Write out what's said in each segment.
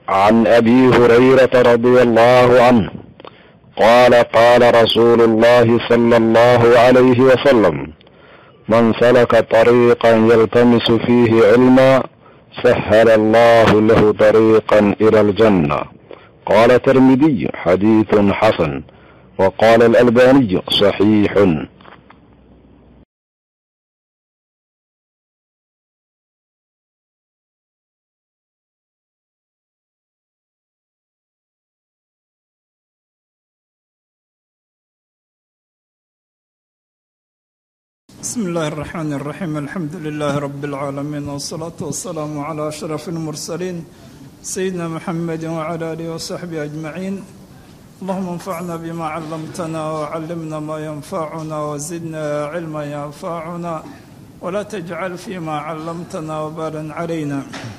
عن ابي هريره رضي الله عنه قال قال رسول الله صلى الله عليه وسلم من سلك طريقا يلتمس فيه علما سهل الله له طريقا الى الجنه قال الترمذي حديث حسن وقال الالباني صحيح بسم الله الرحمن الرحيم الحمد لله رب العالمين والصلاة والسلام على أشرف المرسلين سيدنا محمد وعلى آله وصحبه أجمعين اللهم انفعنا بما علمتنا وعلمنا ما ينفعنا وزدنا علما ينفعنا ولا تجعل فيما علمتنا وبالا علينا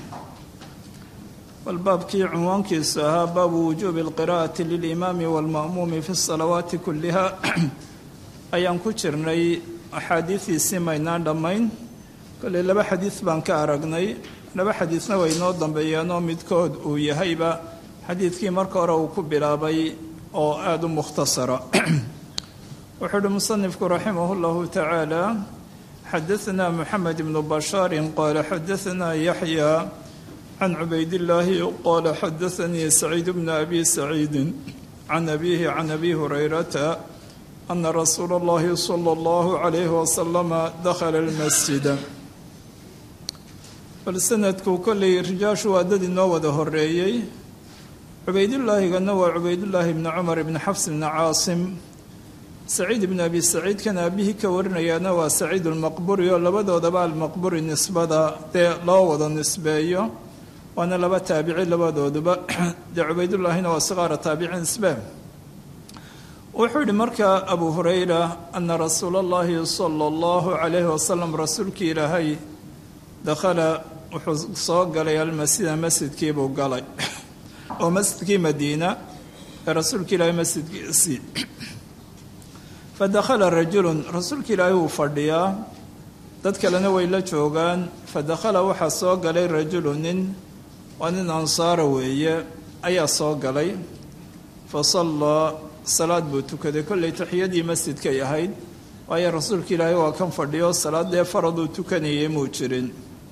والبابكي عنوانkiisu ahaa baabu wujuubi اlqira'ati lilimaami wاlma'muumi fi الصalawaati kuliha ayaan ku jirnay axaadiidiisii maynaan dhammayn kolley laba xadiid baan ka aragnay laba xadiidna way inoo dambeeyeenoo midkood uu yahayba xadiidkii marka hore uu ku bilaabay oo aada u mukhtasara wuxuu uhi musanifku raximah اllahu tacaala xadaثna moxamed ibnu bashaarin qaala xadaثna yaxya can cubaydillaahi qaala xadaثanii saciid bna abi saciidi can abihi can abi hurayrata ana rasuula اllahi salى اllahu عalayhi wasalama dakhala اlmasjida bal sanadku kolley rijaashu waa dad inoo wada horeeyey cubaydullaahigana waa cubaydullaahi bni cumar ibni xafs bni caasim saciid ibni abi saciid kan aabihii ka warinayaana waa saciid almaqburi oo labadoodaba almaqburi nisbada dee loo wada nisbeeyo waana laba taabici labadooduba dee cubaydullaahina waa siqaara taabici nisbe wuxuu yihi markaa abu hurayra ana rasuula اllahi sala اllahu calayhi wasalam rasuulkii ilaahay dakhala wuxuu soo galay almasjida masjidkiibuu galay oo masjidkii madiina ee rasuulka ilaahay masjidkiisii fadakhala rajulun rasuulka ilaahay wuu fadhiyaa dad kalena way la joogaan fadakhala waxaa soo galay rajulu nin waa nin ansaara weeye ayaa soo galay fasallaa salaad buu tukaday kolley taxiyadii masjidkay ahayd waayo rasuulka ilaahay waa kan fadhiyo salaadee faraduu tukanayay muu jirin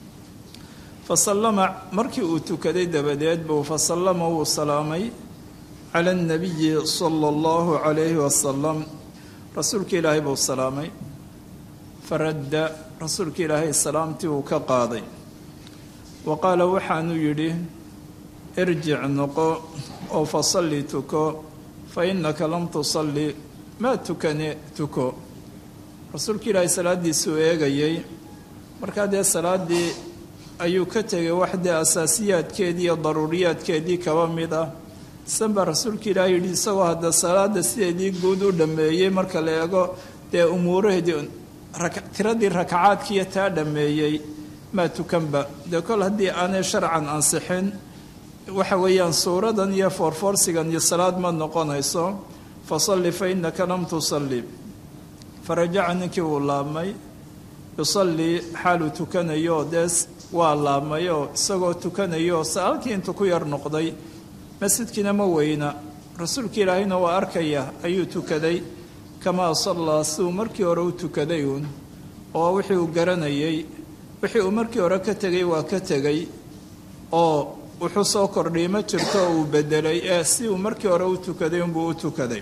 fa sallama markii uu tukaday dabadeed buu fa sallama wuu salaamay cala annabiyi sala allahu calayhi wasalam rasuulka ilaahay buu salaamay faradda rasuulka ilaahay salaamtii uu ka qaaday wa qaala waxaanuu yidhi irjic noqo oo fa salli tuko fa innaka lam tusalli maa tukane tuko rasuulka ilaahay salaaddiisuu eegayay markaa dee salaaddii ayuu ka tegay wax dee asaasiyaadkeedii iyo daruuriyaadkeedii kaba mid ah isan baa rasuulka ilaahay yidhi isagoo hadda salaadda sideedii guud u dhammeeyey marka la eego dee umuuraheedii tiradii rakacaadkiiyo taa dhammeeyey maa tukanba dee kol haddii aanay sharcan ansixin waxa weeyaan suuradan iyo foorfoorsigan iyo salaad ma noqonayso fa salli fa innaka lam tusalli farajaca ninkii wuu laabmay yusallii xaaluu tukanayo dee waa laabmayoo isagoo tukanayo halkii intuu ku yar noqday masjidkiina ma weyna rasuulka ilaahayna waa arkaya ayuu tukaday kamaa sallaa siduu markii hore u tukaday uun oo wixii uu garanayay wixii uu markii hore ka tegay waa ka tegay oo wuxuu soo kordhiyay ma jirto oo uu bedelay ee si uu markii hore u tukaday unbuu u tukaday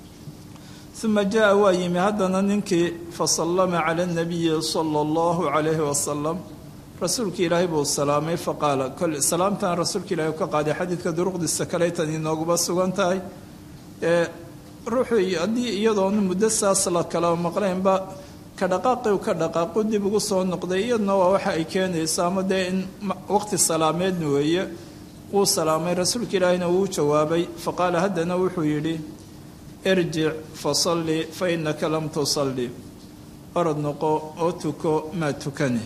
uma jaa waa yimi haddana ninkii fasallama cala anabiyi sala allahu calayhi wasalam rasuulka ilaahay buu salaamay faqaala kol salaamtan rasuulka ilahay u ka qaaday xadiidka duruqdiisa kalaytan inooguba sugan tahay ee ruuxuu haddii iyadoona muddo saas la kala maqlaynba ka dhaqaaqi u ka dhaqaaqu dib ugu soo noqday iyaduna waa waxa ay keenayso ama dee in waqti salaameedna weeye wuu salaamay rasuulka ilaahayna wuu jawaabay faqaala haddana wuxuu yidhi irjic fasalli fa innaka lam tusalli orod noqo oo tuko maa tukane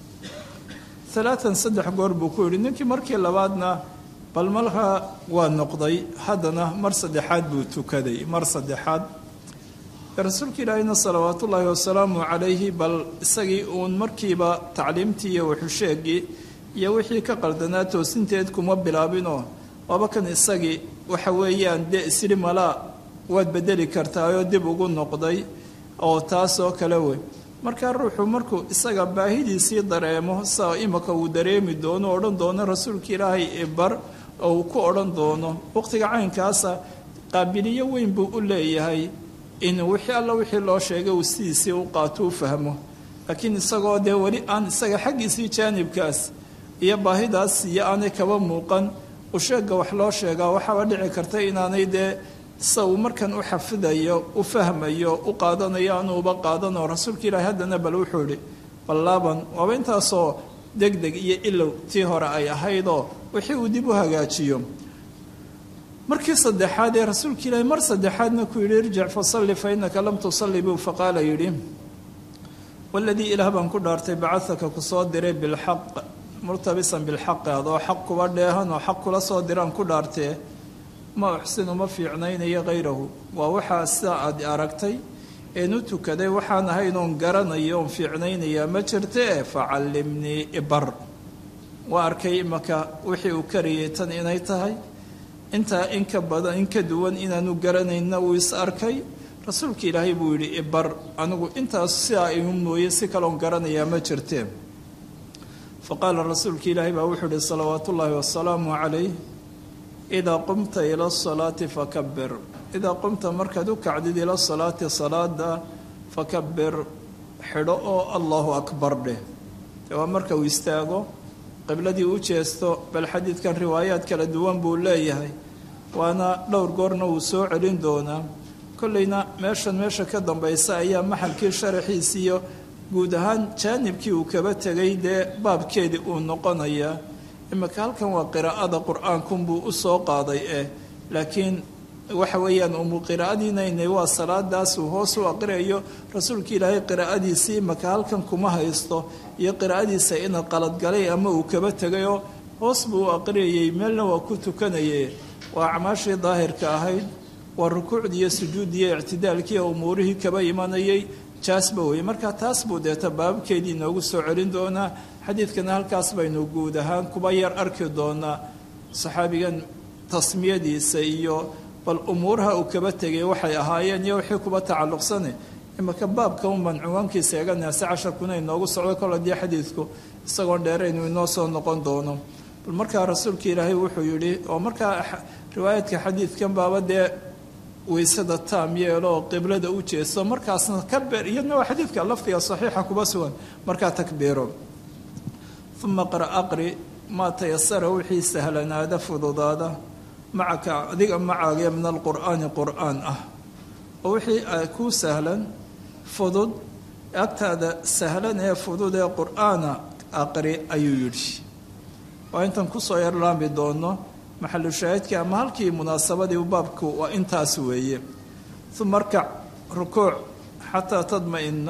alaatan saddex goor buu ku yidhi ninkii markii labaadna bal markaa waa noqday haddana mar saddexaad buu tukaday mar saddexaad rasuulka ilaahayna salawaatu ullaahi wasalaamu calayhi bal isagii uun markiiba tacliimtii iyo waxusheegii iyo wixii ka qaldanaa toosinteed kuma bilaabinoo waaba kan isagii waxa weeyaan dee isri malaa waad bedeli kartaayoo dib ugu noqday oo taas oo kale wey markaa ruuxu markuu isaga baahidiisii dareemo saa imaka uu dareemi doono odhan doono rasuulka ilaahay ibar oo uu ku odhan doono waqtiga caynkaasa qaabiliyo weyn buu u leeyahay in wixii alla wixii loo sheegay uu sidiisii u qaato u fahmo laakiin isagoo dee weli aan isaga xaggiisii jaanibkaas iyo baahidaas iyo aanay kaba muuqan usheega wax loo sheegaa waxaaba dhici karta inaanay dee sa uu markan u xafidayo u fahmayo u qaadanayo anuuba qaadanoo rasuulka ilaahi haddana bal wuxuu idhi ballaaban waaba intaasoo deg deg iyo ilow tii hore ay ahaydoo wixii uu dib u hagaajiyo markii saddexaad ee rasuulka ilaahi mar saddexaadna ku yidhi irjic fasalli fa innaka lam tusalli buu faqaala yidhi waladii ilaah baan ku dhaartay bacadaka ku soo diray bilxaq murtabisan bilxaqi adoo xaq kuba dheehan oo xaq kula soo diraan ku dhaartee ma uxsinu ma fiicnaynayo hayrahu waa waxaa sida aad aragtay een u tukaday waxaan ahayn oon garanayo oon fiicnaynayaa ma jirtee facallimnii ibar waa arkay imaka wixii uu karayay tan inay tahay intaa in ka badan in ka duwan inaanu garanayna uu is arkay rasuulka ilaahay buu yidhi ibar anigu intaas sidaa igu mooye si kaloon garanayaa ma jirtee fa qaala rasuulka ilaahay baa wuxuu ihi salawaatu ullaahi wasalaamu calayh idaa qumta ila asalaati fakabir idaa qumta markaad u kacdid ila salaati salaada fakabir xidho oo allahu akbar dheh de waa marka uu istaago qibladii u jeesto bal xadiidkan riwaayaad kala duwan buu leeyahay waana dhowr goorna wuu soo celin doonaa kollayna meeshan meesha ka dambaysa ayaa maxalkii sharaxiisiiyo guud ahaan jaanibkii uu kaba tegay dee baabkeedii uu noqonayaa imika halkan waa qiraa'ada qur-aankunbuu u soo qaaday eh laakiin waxa weeyaan umu qiraa'adiinaynay waa salaadaas uu hoos u aqriyayo rasuulka ilaahay qiraa'adiisii imaka halkan kuma haysto iyo qiraa'adiisa ina qaladgalay ama uu kaba tegayoo hoos buu u aqriyayey meelna waa ku tukanaye waa acmaashii daahirka ahayd waa rukuucdii iyo sujuuddii iyo ictidaalkii umuurihii kaba imanayay jaasba weye marka taas buu deeta baabkeedii inoogu soo celin doonaa xadiidkana halkaas baynu guud ahaan kuba yar arki doonaa saxaabigan tasmiyadiisa iyo bal umuuraha uu kaba tegay waxay ahaayeen iyo wixii kuba tacalluqsane imaka baabka unbaan cinwaankiisa eeganaase casharkuna inoogu socdo kol haddii xadiidku isagoon dheeraynu inoo soo noqon doono bal markaa rasuulka ilaahay wuxuu yidhi oo markaa riwaayadka xadiidkan baaba dee weysada taam yeelo oo qiblada u jeesto markaasna kabeer iyadna waa xadiidka lafdiga saxiixa kuba sugan markaa takbiiro uma qra aqri maa tayasara wixii sahlanaada fududaada macaka adiga macaagee min alqur'aani qur'aan ah oo wixii kuu sahlan fudud agtaada sahlan ee fudud ee qur'aana aqri ayuu yidhi waa intan kusoo yarlaami doono maxalu shaahidkii ama halkii munaasabadii baabku waa intaas weeye uma arkac rukuuc xataa tadma'ina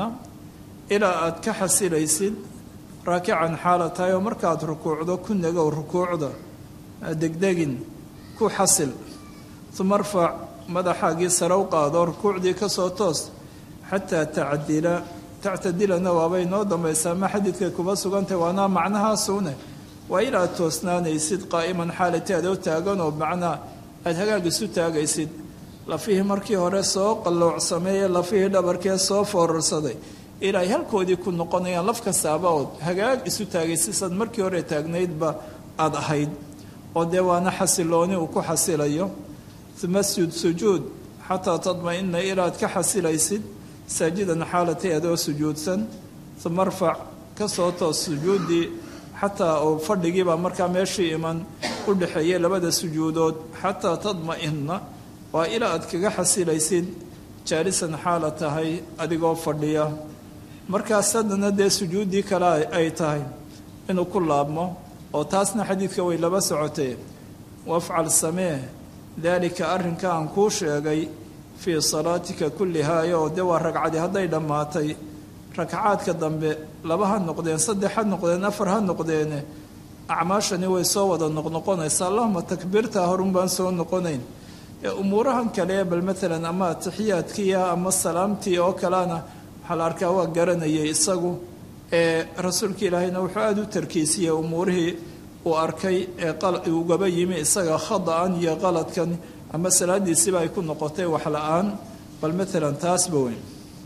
ilaa aada ka xasilaysid raakican xaala tahay oo markaad rukuucdo ku nagow rukuucda degdegin ku xasil uma arfac madaxaagii sare u qaado rukuucdii ka soo toos xataa tacdila tactadilana waabay noo dambaysaa ma xadiidkay kuba sugantay waana macnahaasuune waa inaad toosnaanaysid qaa'iman xaalati adoo taagan oo macnaa aada hagaag isu taagaysid lafihii markii hore soo qalloocsameeye lafihii dhabarkee soo foorarsaday ilaahay halkoodii ku noqonayaan laf kastaaba ood hagaag isu taagaysid sad markii hore taagnaydba aada ahayd oo dee waana xasilooni uu ku xasilayo uma sud sujuud xataa tadma-ina ilaad ka xasilaysid saajidan xaalatay adoo sujuudsan uma arfac ka soo toos sujuuddii xataa uu fadhigiibaa markaa meeshii iman u dhexeeyay labada sujuudood xataa tadma-ina waa ilaa aad kaga xasilaysid jaalisan xaala tahay adigoo fadhiya markaas haddana dee sujuuddii kale ay tahay inuu ku laabmo oo taasna xadiidka way laba socotee wafcal samee daalika arrinka aan kuu sheegay fii salaatika kullihaaya oo dee waa ragcadi hadday dhammaatay ragcaadka dambe laba ha noqdeen saddex ha noqdeen afar ha noqdeene acmaashani way soo wada noqnoqonaysa allahuma takbiirtaa horun baan soo noqonayn ee umuurahan kale bal maalan ama atixiyaadkiia ama salaamtii oo kalena waxaa la arkaa waa garanayay isagu ee rasuulka ilaahayna wuxuu aada u tarkiisiyey umuurihii uu arkay ee ugaba yimi isaga khada-an iyo qaladkan ama salaadiisiiba ay ku noqotay wax la-aan bal maalan taasba weyn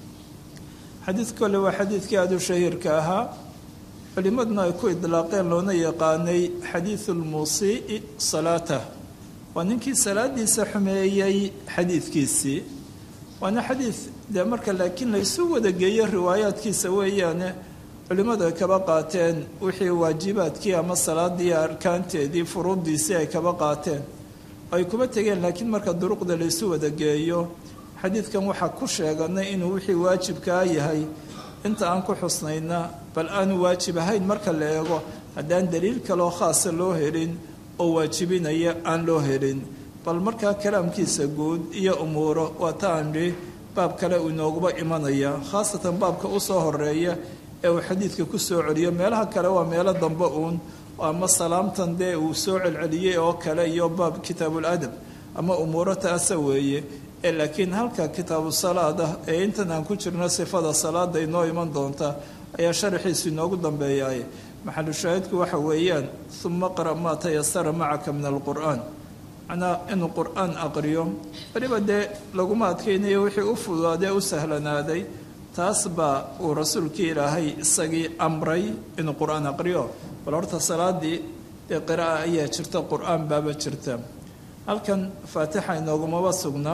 xadiid kole waa xadiidkii aada u shahiirka ahaa culimaduna ay ku idlaaqeen loona yaqaanay xadiidu lmusii'i salaatah waa ninkii salaadiisa xumeeyey xadiidkiisii waana xadiid dee marka laakiin laysu wada geeyo riwaayaadkiisa weeyaane culimmadu ay kaba qaateen wixii waajibaadkii ama salaadii arkaanteedii furuuddiisii ay kaba qaateen ay kuba tegeen laakiin marka duruqda laysu wada geeyo xadiidkan waxaa ku sheeganay inuu wixii waajibkaa yahay inta aan ku xusnayna bal aanu waajib ahayn marka la eego haddaan daliil kaloo khaasa loo helin oo waajibinaya aan loo helin bal markaa kalaamkiisa guud iyo umuuro waa ta aandhi baab kale uu inooguba imanaya khaasatan baabka u soo horeeya ee uu xadiidka ku soo celiyo meelaha kale waa meelo dambe uun ama salaamtan dee uu soo celceliyey oo kale iyo baab kitaabuladab ama umuuro taasa weeye ee laakiin halka kitaabu salaad ah ee intan aan ku jirno sifada salaada inoo iman doonta ayaa sharaxiisu inoogu dambeeyaay maxalu shaahidku waxa weeyaan uma qra maa tayasara macaka min alqur'aan macnaa inuu qur-aan aqriyo weliba dee laguma adkaynayo wixii u fududaadee u sahlanaaday taas baa uu rasuulkii ilaahay isagii amray inuu qur-aan aqriyo bal horta salaadii dee qira'a ayaa jirta qur-aan baaba jirta halkan faatixa inoogumaba sugna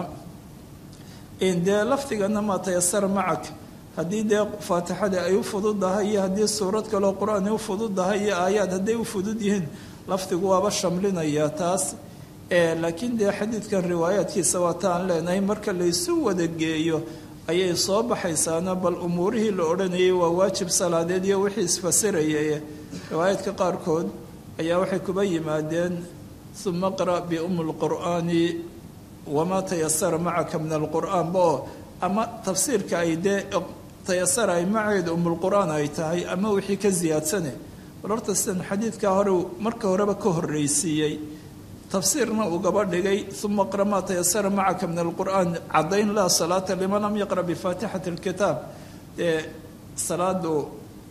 dee lafdigana maa tayasara macak haddii dee faatixadii ay u fududahay iyo haddii suurad kaleo qur-aan u fududahay iyo aayaad hadday u fudud yihiin lafdigu waaba shamlinaya taas laakiin dee xadiidkan riwaayaadkiisa waa ta aan leenahay marka laysu wada geeyo ayay soo baxaysaana bal umuurihii la odhanayay waa waajib salaadeed iyo wixii isfasirayay riwaayaadka qaarkood ayaa waxay kuba yimaadeen uma qra' biumi lqur'aani wamaa tayasara macaka min alqur'aan ba oo ama tafsiirka ay dee tayasara ay maceeda umulqur'aan ay tahay ama wixii ka ziyaadsane bal horta sidan xadiidkaa hore marka horeba ka horreysiiyey tafsiirna uu gaba dhigay uma qra maa tayasara macaka min alqur'aan caddayn laa salaata liman lam yaqra bifaatixati alkitaab dee salaadu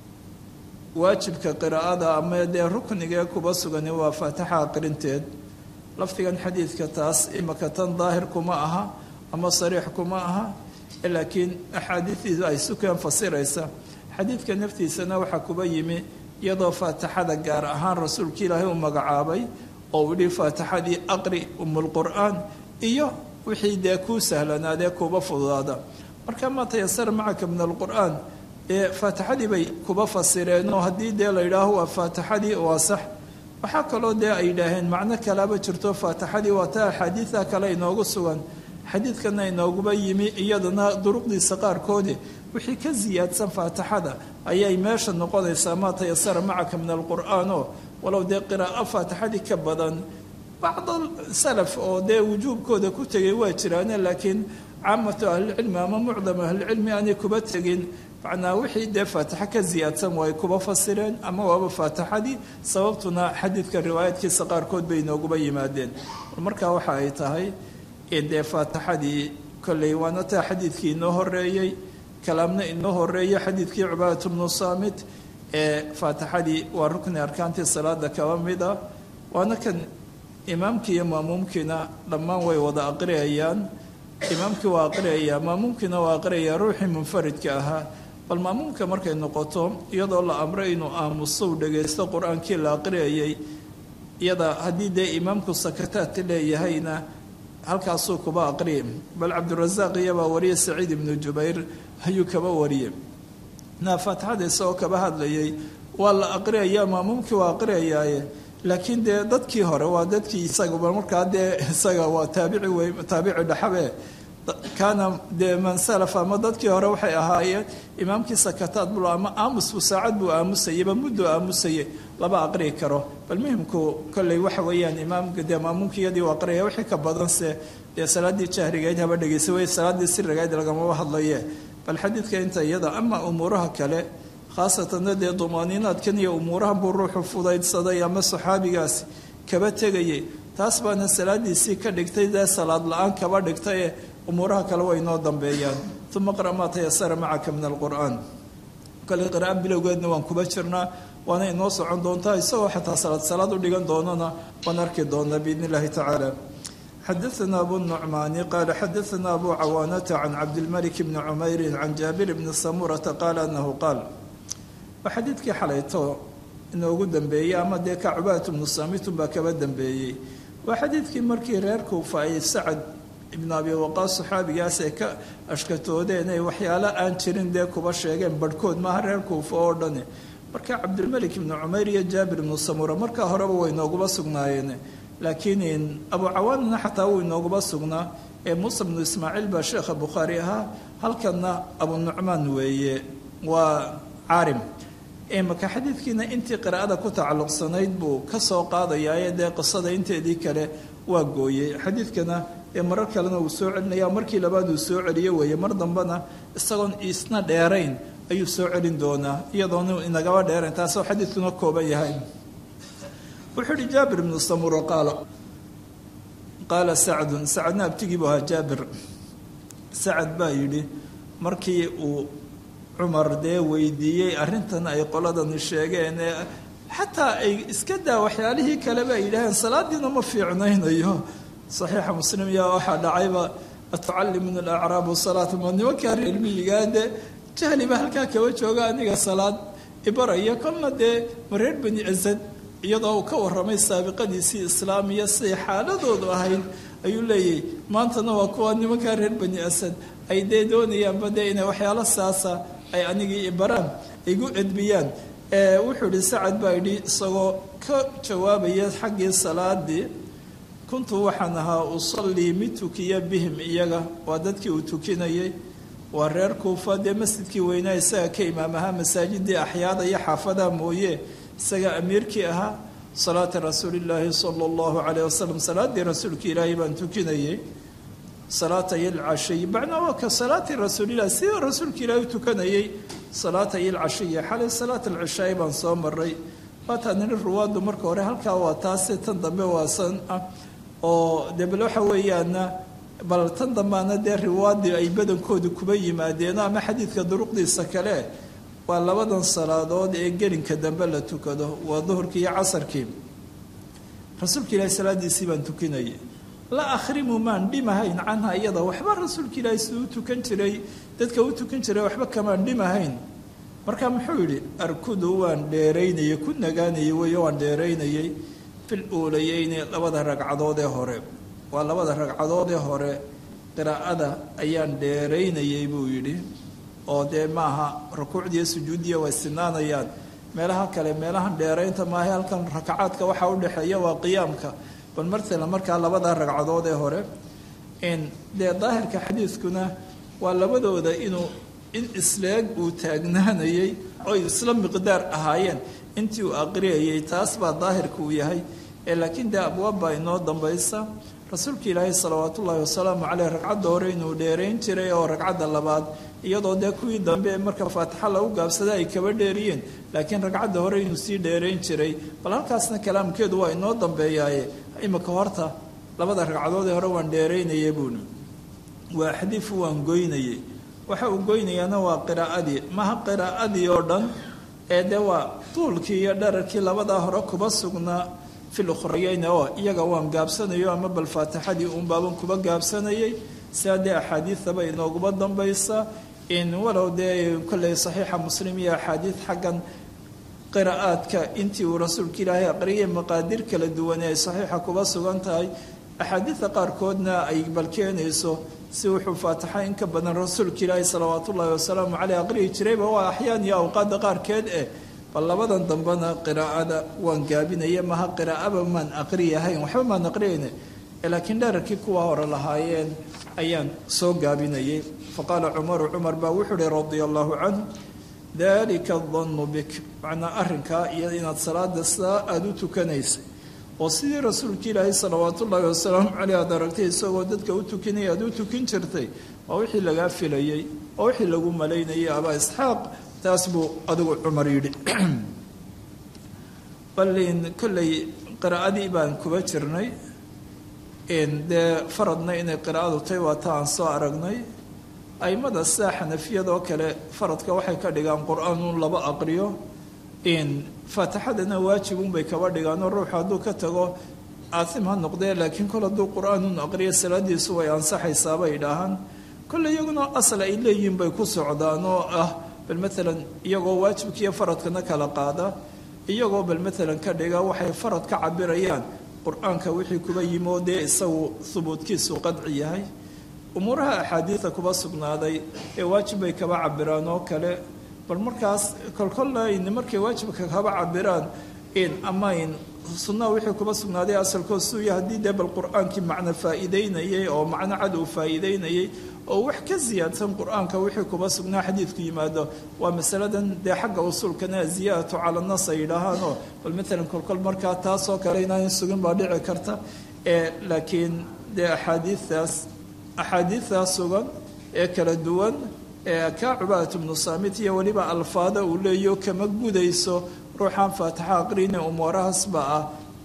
waajibka qiraa'ada ama dee ruknigee kuba sugani waa faatixa aqrinteed lafdigan xadiidka taas imaka tan daahir kuma aha ama sariix kuma aha laakiin axaadiidiidu ay sukeen fasiraysa xadiidka naftiisana waxaa kuba yimi iyadoo faatixada gaar ahaan rasuulka ilaahay uu magacaabay oo uu yihi faatixadii aqri umulqur'aan iyo wixii dee kuu sahlanaadee kuuba fududaada marka maa tayasara macaka min alqur'aan ee faatixadii bay kuba fasireen oo haddii dee la yidhaaho waa faatixadii waa sax waxaa kaloo dee ay yidhaaheen macno kalaba jirto faatixadii waa ta axaadiida kale inoogu sugan xadiidkana inooguba yimi iyadana duruqdiisa qaarkoodi wixii ka siyaadsan faatixada ayay meesha noqonaysaa maa tayasara macaka min alqur'aan oo walow dee qiraa'o faatixadii ka badan bacd salaf oo dee wujuubkooda ku tegay waa jiraane laakiin caamatu ahlilcilmi ama mucdam ahlilcilmi aanay kuba tegin macnaa wixii dee faatixo ka siyaadsan waa ay kuba fasireen ama waaba faatixadii sababtuna xadiidka riwaayaadkiisa qaarkood bay inooguba yimaadeen markaa waxa ay tahay dee faatixadii kolley waana taa xadiidkii inoo horeeyey kalaamna inoo horeeyey xadiidkii cubaadat bnu saamit ee faatixadii waa rukni arkaantii salaada kaba mid ah waana kan imaamkii iyo maamuumkiina dhammaan way wada aqriyayaan imaamkii waa aqriyayaa maamuumkiina waa aqriyayaa ruuxii munfaridka ahaa bal maamuumka markay noqoto iyadoo la amray inuu aamuso u dhagaysto qur-aankii la aqriyayay iyada haddii dee imaamku sakataat leeyahayna halkaasuu kuba aqriye bal cabdirasaaq iyabaa wariyey saciid ibnu jubayr ayuu kaba wariyey naa faatixada isagoo kaba hadlayay waa la aqriyayaa maamuumkii waa aqriyayaaye laakiin dee dadkii hore waa dadkii isagaba markaa dee isaga waa taabici wey taabici dhaxabe kaana dee man salaf ama dadkii hore waxay ahaayeen imaamkii sakataad bul ama aamusbu saacad buu aamusayeyba mudduu aamusayay lama aqriyi karo bal muhimku kolley waxa weeyaan imaamka dee maamuumkiyadii u aqriyaya wixii ka badanse dee salaaddii jahrigayd haba dhegeysa wey salaaddii sirigayd lagamaba hadlaye bal xadiidka inta iyada ama umuuraha kale khaasatanna dee dumaaniinaadkan iyo umuurahan buu ruuxu fudaydsaday ama saxaabigaasi kaba tegayay taas baana salaadiisii ka dhigtay dee salaad la-aan kaba dhigtaye umuuraha kale way noo dambeeyaan uma qra maa tayasara macaka min alqur'aan kale qira'a bilowgeedna waan kuba jirnaa waana inoo socon doontaa isagoo xataa salaad salaad u dhigan doonana waan arki doonaa biidn illahi tacaala xadaثna abu النucmaani qaala xadaثna abu cawaanata can cabdilmalik bni cumayri can jaabir bni samurata qaala anahu qaal waa xadiidkii xalayto inoogu dambeeyey ama dee ka cubaadatu bnu samitun baa kaba dambeeyey waa xadiidkii markii reer kuufa ay sacad ibnu abi waqaas saxaabigaas ay ka ashkatoodeen ay waxyaalo aan jirin dee kuba sheegeen barhkood maaha reer kuufa oo dhani marka cabdilmalik ibnu cumayr iyo jaabir ibnu samura markaa horeba way nooguba sugnaayeen laakiin abu cawaanina xataa wuu inooguba sugnaa ee muusa bnu ismaaciil baa sheekha bukhaari ahaa halkanna abu nucmaan weeye waa caarim maka xadiidkiina intii qiraa'ada ku tacalluqsanayd buu ka soo qaadayaaye dee qisada inteedii kale waa gooyey xadiidkana ee marar kalena uu soo celinaya markii labaad uu soo celiyo weeye mar dambena isagoon isna dheerayn ayuu soo celin doonaa iyadoona inagaba dheerayn taasoo xadiidkuna kooban yahay wuxuu ihi jaabir ibnu samuro qaala qaala sacdun sacadna abtigii buu ahaa jaabir sacad baa yidhi markii uu cumar dee weydiiyey arrintan ay qoladani sheegeen ee xataa ay iska daa waxyaalihii kaleba ay yidhaaheen salaadiina ma fiicnaynayo saxiixa muslim yaa waxaa dhacayba atucallimuna alacraabu salaata ma nimankaa reermiyigaa dee jahliba halkaa kaba jooga aniga salaad ibaraya kolna dee ma reer bani asad iyadoo uu ka warramay saabiqadiisii islaamiya siday xaaladoodu ahayd ayuu leeyahy maantana waa kuwa nimankaa reer bani asad ay dee doonayaanba dee inay waxyaalo saasa ay anigii baraan igu edbiyaan wuxuu ihi sacad baa yidhi isagoo ka jawaabaya xaggii salaadii kuntu waxaan ahaa usallii mid tukiya bihim iyaga waa dadkii uu tukinayay waa reer kuufa dee masjidkii weynaa isaga ka imaam ahaa masaajidii axyaada iyo xaafadaha mooye isaga amiirkii ahaa salaata rasuulillaahi sala allahu calayh wasalam salaadii rasuulka ilaahay baan tukinayay salaata yalcashiy macnaa waa ka salaati rasuulilah sidii rasuulka ilaahay u tukanayay salaata yalcashiya xalay salaat alcishaai baan soo maray waataa nini ruwaaddu marka hore halkaa waa taase tan dambe waa san ah oo dee bal waxa weeyaana bal tan dambaana dee riwaadii ay badankoodu kuba yimaadeen ama xadiidka duruqdiisa kale waa labadan salaadood ee gelinka dambe la tukado waa duhurkii iyo casarkii rasuulka ilaahay salaadiisii baan tukinayay la akhrimu maan dhimahayn canha iyada waxba rasuulka ilaahay siduu u tukan jiray dadka u tukan jiray waxba kamaan dhimahayn marka muxuu yidhi arkudu waan dheeraynayay ku nagaanayay weyo waan dheeraynayay fil uulayeyni labada ragcadood ee hore waa labada ragcadood ee hore qiraa'ada ayaan dheeraynayay buu yidhi oo dee maaha rukuucdiiyo sujuuddiya way sinaanayaan meelaha kale meelahan dheeraynta maaha halkan rakacaadka waxaa u dhexeeya waa qiyaamka bal martala markaa labada ragcadood ee hore dee daahirka xadiidkuna waa labadooda inuu in isleeg uu taagnaanayay oy isla miqdaar ahaayeen intii uu aqriyayay taas baa daahirka uu yahay ee laakiin dee abwaab baa inoo dambaysa rasuulka ilaahay salawaat ullaahi wasalaamu caleyh ragcadda hore inuu dheerayn jiray oo ragcadda labaad iyadoo dee kuwii dambe marka faatixa lagu gaabsada ay kaba dheeriyeen laakiin ragcadda hore inuu sii dheerayn jiray bal halkaasna kalaamkeedu waa inoo dambeeyaaye imika horta labada ragcadood ee hore waan dheeraynayay buuni waa xadiifu waan goynayay waxa uu goynayaana waa qiraa'adii maha qiraa'adii oo dhan ee dee waa tuulkii iyo dherarkii labadaa hore kuba sugnaa fil ukhrayeyna oo iyaga waan gaabsanayo ama bal faatixadii uun baaban kuba gaabsanayay sidaa dee axaadiidaba inooguba dambaysa in walow dee kolley saxiixa muslim iyo axaadiid xaggan qiraa'aadka intii uu rasuulka ilaahay aqriyay maqaadir kala duwane ay saxiixa kuba sugan tahay axaadiidta qaarkoodna ay balkeenayso si wuxuu faatixa in ka badan rasuulka ilaahi salawaat ullaahi wasalaamu caleyh aqriyi jirayba waa axyaan iyo awqaadda qaarkeed eh bal labadan dambena qiraa'ada waan gaabinaya maha qiraa'aba maan aqriyahayn waxba maan aqriyayne laakiin dherarkii kuwa hore lahaayeen ayaan soo gaabinayay faqaala cumaru cumar baa wuxuu uhi radia allahu canhu dalika dannu bik macnaa arrinkaa iyo inaad salaada sidaa aada u tukanaysay oo sidii rasuulka ilaahay salawaat ullaahi wasalaamu caleyh aad aragtay isagoo dadka u tukinaya aada u tukin jirtay waa wixii lagaa filayey oo wixii lagu malaynayay abaa isxaaq taas buu adigu cumar yidhi balin kolley qiraa'adii baan kuba jirnay dee faradna inay qiraa'adu tahy waa ta aan soo aragnay aimada sida xanafiyadoo kale faradka waxay ka dhigaan qur-aanun laba aqriyo faatixadana waajibunbay kaba dhigaanoo ruuxu hadduu ka tago aasim ha noqdee laakiin kol hadduu qur-aanun aqriyo salaadiisu way ansaxaysaabay dhahaan kolle iyaguna asal ay leeyihiin bay ku socdaan oo ah bal maalan iyagoo waajibkiiyo faradkana kala qaada iyagoo bal maalan ka dhiga waxay farad ka cabirayaan qur-aanka wixii kuba yimi oo dee isagu hubuudkiisu qadci yahay umuuraha axaadiida kuba sugnaaday ee waajib bay kaba cabiraan oo kale bal markaas kolkollayn markay waajibka kaba cabiraan ama in sunnaha wixii kuba sugnaaday asalkood suuya haddii dee bal qur-aankii macno faa'iideynayay oo macno cad uu faa'iideynayay oo wax ka siyaadsan qur-aanka wixii kuba sugnaa xadiidku yimaado waa masaladan dee xagga usuulkana ziyaadatu cala nas ay yidhaahaanoo bal maalan kolkol markaa taasoo kale inaan sugin baa dhici karta laakiin dee axaadiidaas axaadiidtaas sugan ee kala duwan ee kaa cubaadatu bnu saamit iyo weliba alfaada uu leeyaho kama gudayso ruuxaan faatixa aqrine umuurahaasba ah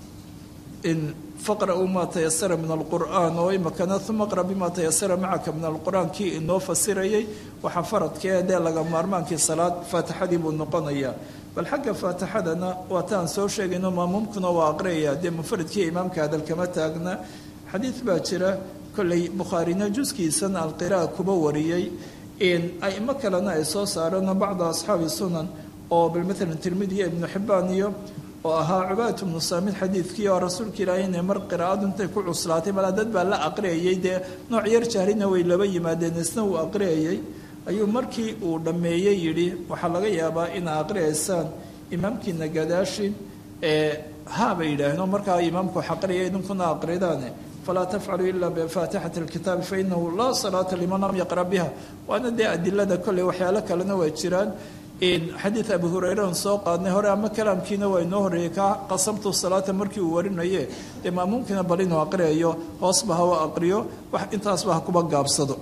in faqra-u maa tayasara min alqur'aan oo imakana uma qra bimaa tayasara macaka min alqur'aan kii inoo fasirayay waxaa faradkee dee laga maarmaankii salaad faatixadii buu noqonayaa bal xagga faatixadana waa taan soo sheegayno maamuumkuna waa aqriyaya dee munfaridkii imaamka hadal kama taagna xadiid baa jira kolley bukhaarina juskiisan alqiraa kuba wariyey aimo kalena ay soo saareen bacda asxaabi sunan oo bal maalan tirmidiya ibnu xibbaan iyo oo ahaa cubaadatu bnu saamid xadiidkii oo rasuulka ilaahay inay mar qiraa'adu intay ku cuslaatay malaa dad baa la aqriyayay dee nooc yar jahrina way laba yimaadeen isna uu aqriyayay ayuu markii uu dhammeeyey yidhi waxaa laga yaabaa inaa aqriyaysaan imaamkiina gadaashin ee ha bay yidhaaheen oo markaa imaamku wax aqriyay idinkuna aqridaane falaa tafcaluu ilaa bifaatixati alkitaabi fainahu laa salaata liman lam yaqra biha waana dee adilada kolley waxyaalo kalena waa jiraan xadiid abu hureyrean soo qaadnay hore ama kalaamkiina waa inoo horreeyey ka qasamtu salaata markii uu warinaye dee maamuumkiina bal inuu aqriyayo hoosba hawa aqriyo wax intaasba ha kuba gaabsado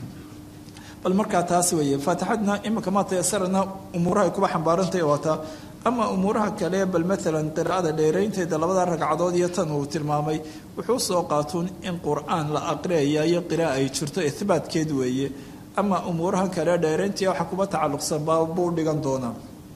bal markaa taas weeye faatixadna iminka maa tayasarana umuuraha ay kuba xambaarantahy waataa ama umuuraha kale bal maalan qiraa'ada dheeraynteeda labada ragcadood iyo tan uu tilmaamay wuxuu soo qaatuun in qur-aan la aqriyaya iyo qira'a ay jirto ihbaatkeed weeye ama umuuraha kale dheerayntii waxa kuba tacalluqsan baa buu dhigan doonaa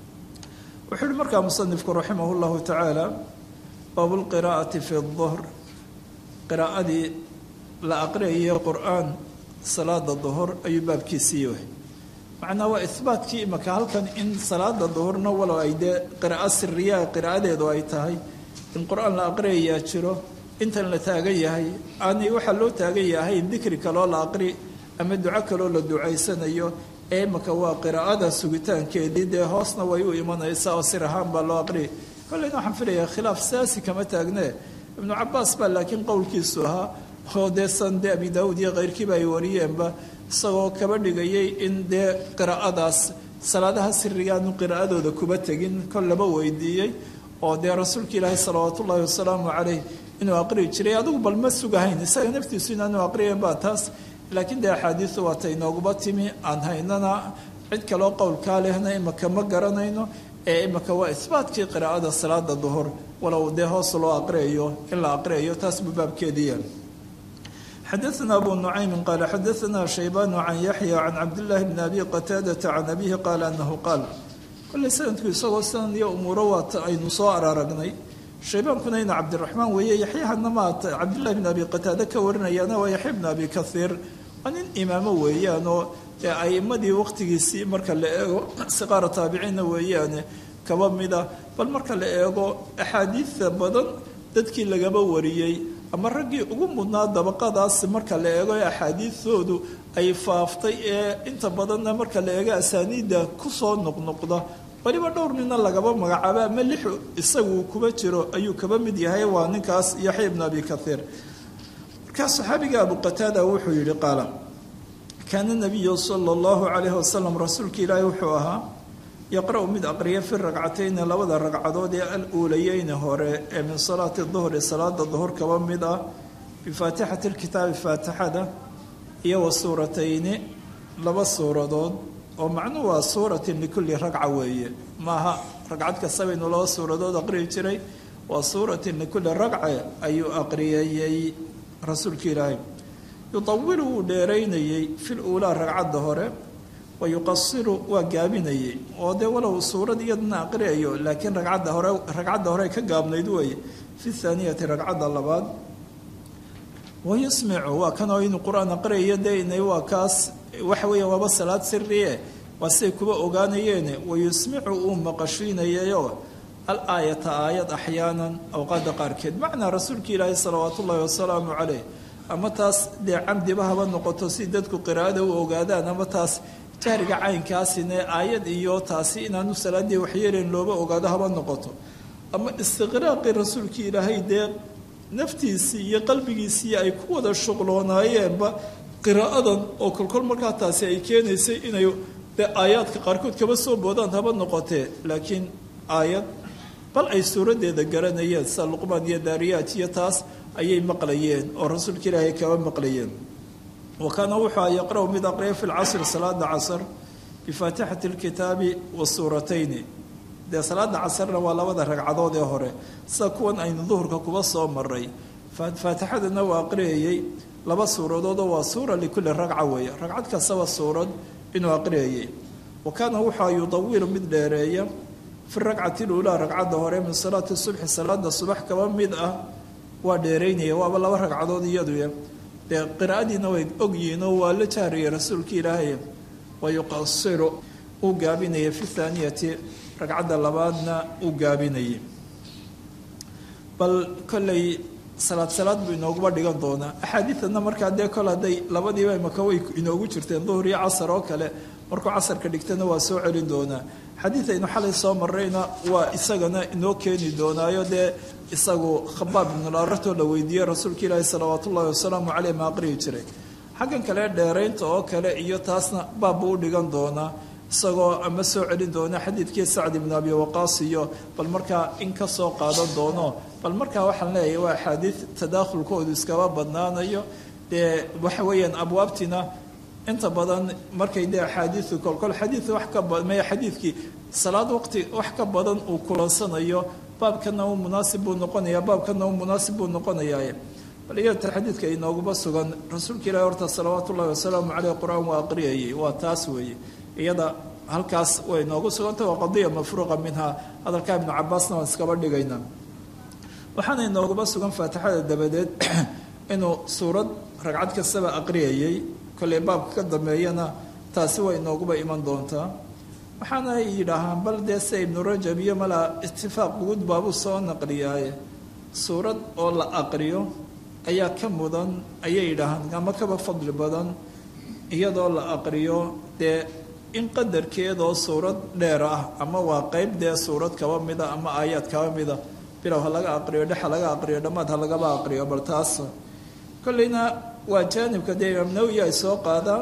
wuxuu uhi markaa musanifku raximah llahu tacaala baabulqiraa'ati fi duhr qiraa'adii la aqriyayay qur-aan salaada duhur ayuu baabkiisii yahay macnaa waa ihbaatkii imaka halkan in salaada duhurna walow ay dee qiraa'o siriyaa qiraa'adeedu ay tahay in qur-aan la aqriyayaa jiro intan la taagan yahay aanay waxaa loo taagan yahay dikri kaloo la aqri ama duco kaloo la ducaysanayo ee imaka waa qiraa'ada sugitaankeedii dee hoosna way u imanaysaa oo sir ahaan baa loo aqriyay kolleyna waxaan filayaa khilaaf saasi kama taagnee ibnu cabaas baa laakiin qowlkiisu ahaa oo dee san dee abi daawud iyo keyrkiiba ay wariyeenba isagoo kaba dhigayay in dee qiraa'adaas salaadaha sirigaanu qiraa'adooda kuba tegin kol laba weydiiyey oo dee rasuulka ilaahi salawaat ullaahi wasalaamu caleyh inuu aqriyi jiray adigu bal ma sugahayn isaga naftiisu inaanu aqriyan baa taas laakiin dee axaadiidu waata inooguba timi aan haynana cid kaloo qowlkaa lehna imaka ma garanayno ee imaka waa ihbaatkii qiraa'ada salaada duhur walow dee hoos loo aqriyayo in la aqriyayo taas buu baabkeediya xadaثna abu nucaymi qaala xadaثna shaybanu can yaxya can cabdillaahi bni abi qataadata can abihi qaala anahu qaal kolley sanadku isagoo sidan iyo umuuro waata aynu soo araaragnay shaybaankuna ina cabdiraxmaan weeye yaxyahana maata cabdillahi bn abi qataade ka warinayaana waa yaxya bn abi kahiir waa nin imaamo weeyaan oo dee aimadii waqtigiisii marka la eego siqaara taabiciinna weeyaane kaba mida bal marka la eego axaadiida badan dadkii lagaba wariyey ama raggii ugu mudnaa dabaqadaas marka la eego ee axaadiidoodu ay faaftay ee inta badanna marka la eego asaaniidda kusoo noqnoqda waliba dhowr nina lagaba magacaabo ama lixu isagu kuba jiro ayuu kaba mid yahay waa ninkaas yaxya ibn abi kaiir markaa saxaabiga abu qataada wuxuu yihi qaala kaana nabiyu sala allahu calayhi wasalam rasuulka ilaahi wuxuu ahaa yaqra-u mid aqriya fi ragcatayni labada ragcadood ee al-uulayeyni hore ee min salaati duhri salaada duhur kaba mid ah bifaatixati lkitaabi faatixada iyo wa suuratayni laba suuradood oo macnuhu waa suuratin likulli ragca weeye maaha ragcad kastaba inuu laba suuradood aqriyi jiray waa suuratin likulli ragce ayuu aqriyayey rasuulka ilaahay yudawilu wuu dheeraynayey fi luulaa ragcadda hore wa yuqasiru waa gaabinayey oo dee walow suurad iyadana aqriyayo laakiin ragcadda hore ragcadda hore ka gaabnayd weeye fi thaaniyati ragcadda labaad wa yusmicu waa kan oo inuu qur-aan aqriyayo dee inay waa kaas waxa weeya waaba salaad siriye waa siday kuba ogaanayeene wa yusmicu uu maqashiinayayo al aayata aayad axyaanan awqaadda qaarkeed macnaa rasuulka ilaahi salawaatu ullaahi wasalaamu caleyh ama taas dee camdiba haba noqoto si dadku qiraa'ada u ogaadaan ama taas jahriga caynkaasine aayad iyo taasi inaanu salaadii waxyeelayn looba ogaado haba noqoto ama istiqraaqii rasuulkii ilaahay dee naftiisii iyo qalbigiisii ay ku wada shuqloonaayeenba qiraa'adan oo kolkol markaa taasi ay keenaysay inay dee aayaadka qaarkood kaba soo boodaan haba noqotee laakiin aayad bal ay suuraddeeda garanayeen sida luqmaan iyo daariyaat iyo taas ayay maqlayeen oo rasuulka ilaahay kaba maqlayeen wa kaana wuxuu yaqra' mid aqriya fi lcasri salaada casr bifaatixati lkitaabi wa suuratayni dee salaada casarna waa labada ragcadood ee hore sida kuwan aynu duhurka kuba soo maray faatixadana waa aqriyayey laba suuradoodoo waa suura likulli ragca weeye ragcad kastaba suurad inuu aqriyayey wa kaana wuxua yudawilu mid dheereeya fi ragcati luulaa ragcadda hore min salaati subxi salaada subax kaba mid ah waa dheeraynaya waaba laba ragcadood iyaduya dee qiraa'adiina way ogyihiinoo waa la jahriyay rasuulka ilaahay wa yuqasiru uu gaabinaya fi thaaniyati ragcadda labaadna uu gaabinayay bal kolley salaad salaad buu inooguba dhigan doonaa axaadiidana markaa dee kol hadday labadiiba imaka way inoogu jirteen duhur iyo casar oo kale markuu casarka dhigtana waa soo celin doonaa xadiid aynu xalay soo marrayna waa isagana inoo keeni doonaayo dee isagu khabaab ibnularatoo la weydiiyey rasuulka ilaahi salawaat ullahi wasalaamu caleyh ma aqriyi jiray xaggan kale dheeraynta oo kale iyo taasna baabbuu u dhigan doonaa isagoo ama soo celin doona xadiidkii sacd ibnu abi waqaas iyo bal markaa in ka soo qaadan doono bal markaa waxaan leeyahay waa axaadiid tadaakhulkoodu iskaba badnaanayo dee waxa weeyaan abwaabtiina inta badan markay dee axaadiidu kolkol xadiid wax ka maya xadiidkii salaad waqti wax ka badan uu kulansanayo baabkana uu munaasib buu noqonaya baabkana uu munaasib buu noqonayaa bal iyata xadiidka inooguba sugan rasuulka ilahi horta salawaatu ullahi wasalaamu caleyh qur-aan waa aqriyayay waa taas weeye iyada halkaas way noogu sugantah waa qadiya mafruuqa minha hadalka ibnu cabaasna waan iskaba dhigaynaa waxaana inooguma sugan faatixada dabadeed inuu suurad ragcad kastaba aqriyayay kolley baabka ka dambeeyana taasi way inooguba iman doontaa waxaana yidhaahaan bal dee se ibnu rajab iyo malaa itifaaq guud baabuu soo naqliyaaye suurad oo la aqriyo ayaa ka mudan ayay yidhaahaan ama kaba fadli badan iyadoo la aqriyo dee in qadarkeedoo suurad dheer ah ama waa qeyb dee suurad kaba mida ama aayaad kaba mida bilow ha laga aqriyo dhex ha laga aqriyo dhammaad ha lagaba aqriyo bal taas kolleyna waa jaanibka dee imaam nawowi ay soo qaadaan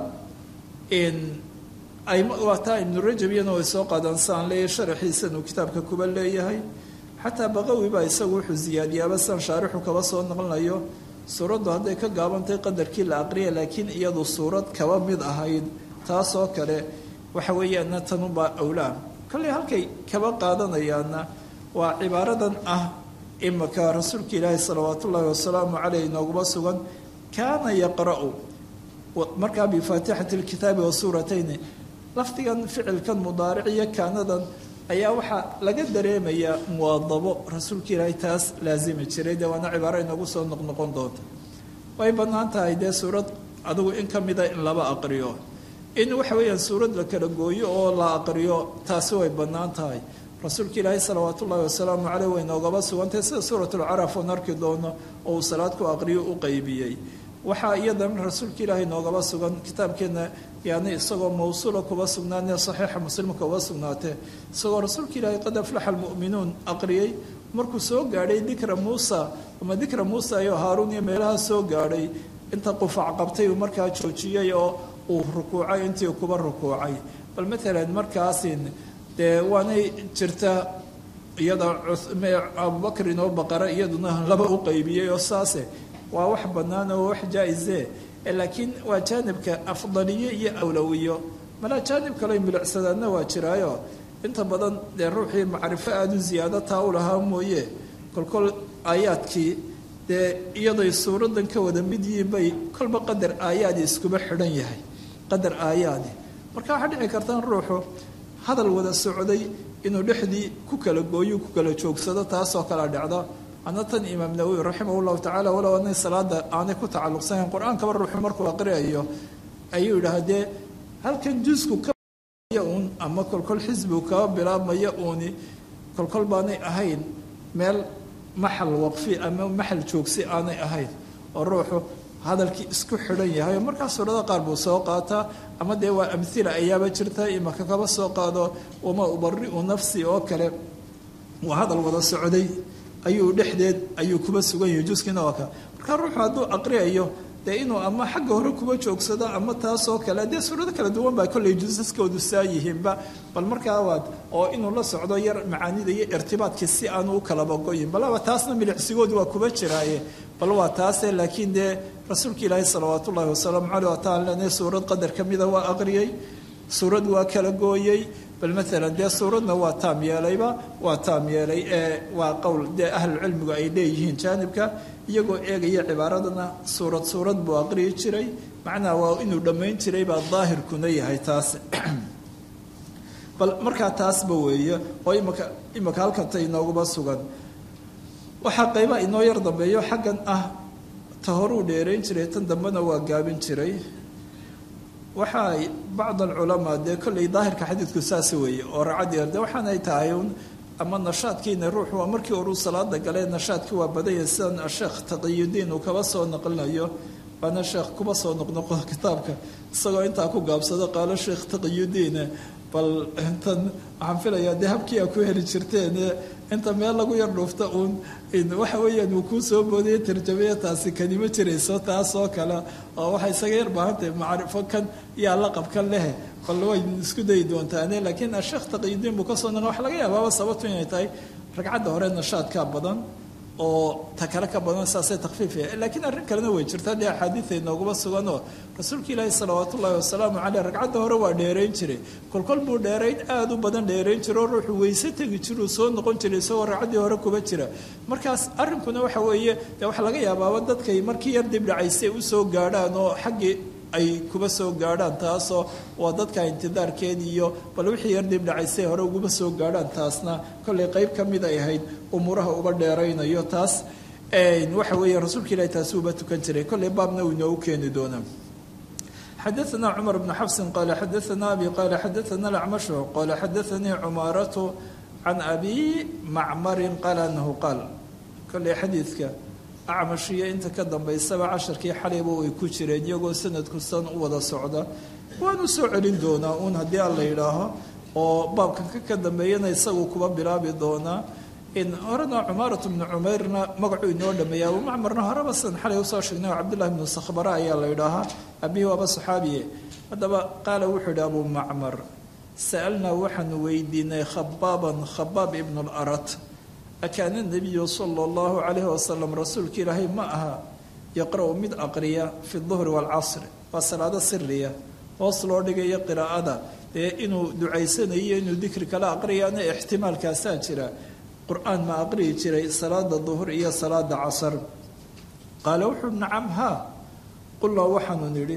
waa taa ibnu rajab iyana way soo qaadaan saan leeyahay sharaxiisan uu kitaabka kuba leeyahay xataa baqawi baa isagu wuxuu siyaadiyaaba san shaarixu kaba soo naqlinayo suuraddu hadday ka gaabantahay qadarkii la aqriya laakiin iyadu suurad kaba mid ahayd taasoo kale waxa weeyaana tanubaa awlaa kolley halkay kaba qaadanayaana waa cibaaradan ah imaka rasuulka ilaahi salawaat ullaahi wasalaamu caleyh inooguma sugan kaana yaqra'u markaa bifaatixati lkitaabi wa suuratayni lafdigan ficilkan mudaaric iyo kaanadan ayaa waxaa laga dareemayaa muwaadabo rasuulka ilaahay taas laasimi jiray dee waana cibaaro inoogu soo noqnoqon doonta way bannaan tahay dee suurad adigu in ka mida in laba aqriyo in waxa weeyaan suurad la kala gooyo oo la aqriyo taasi way bannaan tahay rasuulka ilaahay salawaat ullaahi wasalaamu caleyh way noogaba sugantahay sida suuratulcaraf oon arki doono oo uu salaad ku aqriyo u qeybiyey waxaa iyadana rasuulka ilaahay noogaba sugan kitaabkeenna yani isagoo mawsuula kuba sugnaanee saxiixa muslimka uba sugnaatee isagoo rasuulka ilaahay qad aflaxa almu'minuun aqriyey markuu soo gaadhay dikra muusa ama dikra muusa iyo haaruun iyo meelaha soo gaadhay inta qufac qabtay uu markaa joojiyey oo uu rukuucay intii kuba rukuucay bal matalan markaasin dee waanay jirta iyada abubakr inoo baqara iyaduna laba u qeybiyey oo saase waa wax bannaan oo wax jaa-ise laakiin waa jaanibka afdaliye iyo awlowiyo malaa jaanib kale milicsadaadna waa jiraayo inta badan dee ruuxii macrifo aada u ziyaado taa u lahaa mooye kolkol aayaadkii dee iyaday suuradan ka wada mid yihiin bay kolba qadar aayaadi iskuba xidhan yahay qadar aayaadi marka waxaa dhici karta ruuxu hadal wada socday inuu dhexdii ku kala gooyo ku kala joogsado taasoo kala dhacda ana tan imaam nawowi raximah llahu tacala walow anay salaada aanay ku tacalluqsanayn qur-aankaba ruuxu markuu aqriyayo ayuu yidhaha dee halkan jusku ka uun ama kolkol xisbigu kaba bilaabmaya uuni kolkol baanay ahayn meel maxal waqfi ama maxal joogsi aanay ahayn oo ruuxu hadalkii isku xidhan yahay oo markaa suurada qaar buu soo qaataa ama dee waa amhila ayaaba jirta imaka kaba soo qaado wama ubari'u nafsi oo kale waa hadal wada socday ayuu dhexdeed ayuu kuba sugan yahay juskiina waa ka markaa ruuxu hadduu aqriyayo dee inuu ama xagga hore kuba joogsado ama taasoo kale dee suurado kala duwan baa kolley jusaskoodu saa yihiinba bal markaa waad oo inuu la socdo yar macaanida iyo irtibaadkii si aanu u kalaba goyin balaba taasna milicsigoodu waa kuba jiraaye bal waa taase laakiin dee rasuulka ilaahi salawaat ullaahi wasalaamu caleyh wataan lena suurad qadar ka mida waa aqriyey suurad waa kala gooyey bal maalan dee suuradna waa taam yeelayba waa taam yeelay ee waa qowl dee ahlucilmigu ay leeyihiin jaanibka iyagoo eegaya cibaaradana suurad suurad buu aqriyi jiray macnaha waa inuu dhammayn jiray baa daahirkuna yahay taas bal markaa taasba weeye oo imaka imaka halkanta inooguma sugan waxaa qaybaha inoo yar dambeeyo xaggan ah ta horuu dheerayn jiray tan dambena waa gaabin jiray waxaa bacd alculamaa dee kolley daahirka xadiidku saas weeye oo racadii de waxaanay tahay un ama nashaadkiina ruuxu waa markii horuu salaada galee nashaadkii waa badanya sidan asheekh taqiyudiin uu kaba soo naqlinayo waana sheekh kuba soo noqnoqo kitaabka isagoo intaa ku gaabsado qaalo sheekh taqiyudiin bal intan waxaan filayaa dee habkii a ku heli jirteen inta meel lagu yar dhuufta uun waxa weeyaan uu kuu soo boodaya tarjamaya taasi kanimo jirayso taasoo kale oo waxay isaga yar baahantahay macrifo kan yaa laqabkan leh bal way isku dayi doontaane laakiin asheekh taqiyudiin buu kasoo naql waxa laga yaabaaba sababtu inay tahay ragcadda hore nashaadkaa badan oo ta kale ka badan saasay takfiifaya laakiin arrin kalena way jirtaa dee axaadiida inooguma suganoo rasuulka ilaahi salawaat ullaahi wasalaamu caleyh ragcadda hore waa dheerayn jiray kolkol buu dheerayn aada u badan dheerayn jira oo ruuxu weyse tegi jiruu soo noqon jiray isagoo ragcaddii hore kuba jira markaas arrinkuna waxa weeye dee waxaa laga yaabaaba dadkay markii yar dib dhacaysay usoo gaadhaan oo xaggii ay kuba soo gaadhaan taasoo waa dadka intidaarkeed iyo bal wixii yar dib dhacaysay hore uguma soo gaadhaan taasna kollay qayb ka mid ay ahayd umuuraha uba dheeraynayo taas waxa weeye rasuulka ilahi taasi uba tukan jiray kollay baabna uu inoogu keeni doonaa xadaثna cmar bn xafsin qala xadaثna abi qala xadaثna acmashu qala xadaثanii cumaaratu can abi macmarin qaala anahu qaal kollay xadiidka acmashiyo inta ka dambaysaba casharkii xalayba way ku jireen iyagoo sanadku san u wada socda waanu soo celin doonaa uun haddii aan la yidhaaho oo baabkan ka ka dambeeyana isagu kuba bilaabi doonaa in horena cumaarat bnu cumayrna magacuu inoo dhameeya abu macmarna horeba sidan xalay usoo sheegnay oo cabdullahi bnu sakhbara ayaa la yidhaahaa abihi waaba saxaabiye haddaba qaala wuxuu yidhi abu macmar sa'alnaa waxaanu weydiinay khabaaban khabaab ibnu larat akaana nabiyu sala allahu calayhi wasalam rasuulka ilaahay ma aha yaqra-u mid aqriya fi duhri waalcasri waa salaado siriya hoos loo dhigayo qiraa'ada dee inuu ducaysanayo inuu dikri kala aqriyaana ixtimaalkaasaa jira qur-aan ma aqriyi jiray salaada duhur iyo salaada casar qaala wuxuu nacam haa qulnaa waxaanu nidhi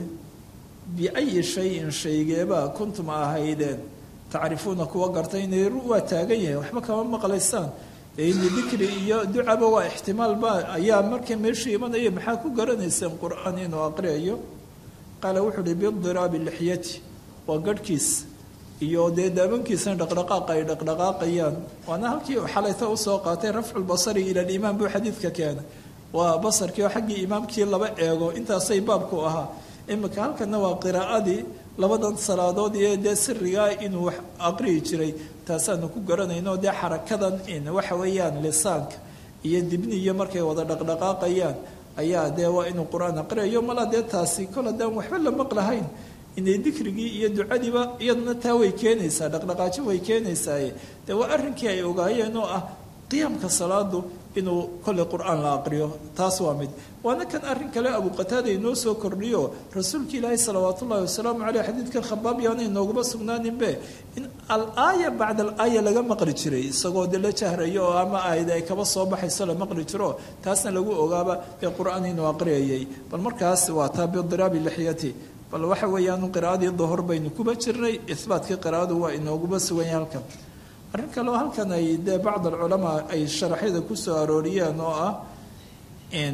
biayi shayin shaygeebaa kuntum ahaydeen tacrifuuna kuwa gartay inay waa taagan yahay waxba kama maqlaysaan ini dikri iyo ducaba waa ixtimaalba ayaa marka meeshii imanaya maxaa ku garanayseen qur-aan inuu aqriyayo qaala wuxuu uhi bidiraabi lixyati waa garhkiis iyo dee daabankiisana dhaqdhaqaaqa ay dhaqdhaqaaqayaan waana halkii xalayta usoo qaatay rafcu lbasari ila limaam buu xadiidka keenay waa basarkii oo xaggii imaamkii laba eego intaasay baabku ahaa imika halkana waa qiraa'adii labadan salaadood iyo dee sirigaa inuu wax aqriyi jiray taasaanu ku garanayno dee xarakadan in waxa weeyaan lisaanka iyo dibniyo markay wada dhaqdhaqaaqayaan ayaa dee waa inuu qur-aan aqriyayo mala dee taasi kol haddaan waxba la maqlahayn inay dikrigii iyo ducadiiba iyaduna taa way keenaysaa dhaqdhaqaajo way keenaysaaye dee waa arrinkii ay ogaayeen oo ah qiyaamka salaadu inuu kolley qur-aan la aqriyo taas waa mid waana kan arrin kale abu qataada inoo soo kordhiyo rasuulka ilaahi salawaat ullahi wasalaamu caleyh xadiidkan khabaab yaana inooguma sugnaaninbe in al-aaya bacda al-aaya laga maqli jiray isagoo de la jahrayo oo ama aayad ay kaba soo baxayso la maqli jiro taasna lagu ogaaba ee qur-aan inuu aqriyayay bal markaas waa taa bidiraabi lixyati bal waxa weeyaan qiraa'adii duhur baynu kuba jirnay ihbaatkii qiraa'adu waa inooguma suganya halkan arrin kaleo halkan ay dee bacd alculamaa ay sharaxyada ku soo arooriyeen oo ah in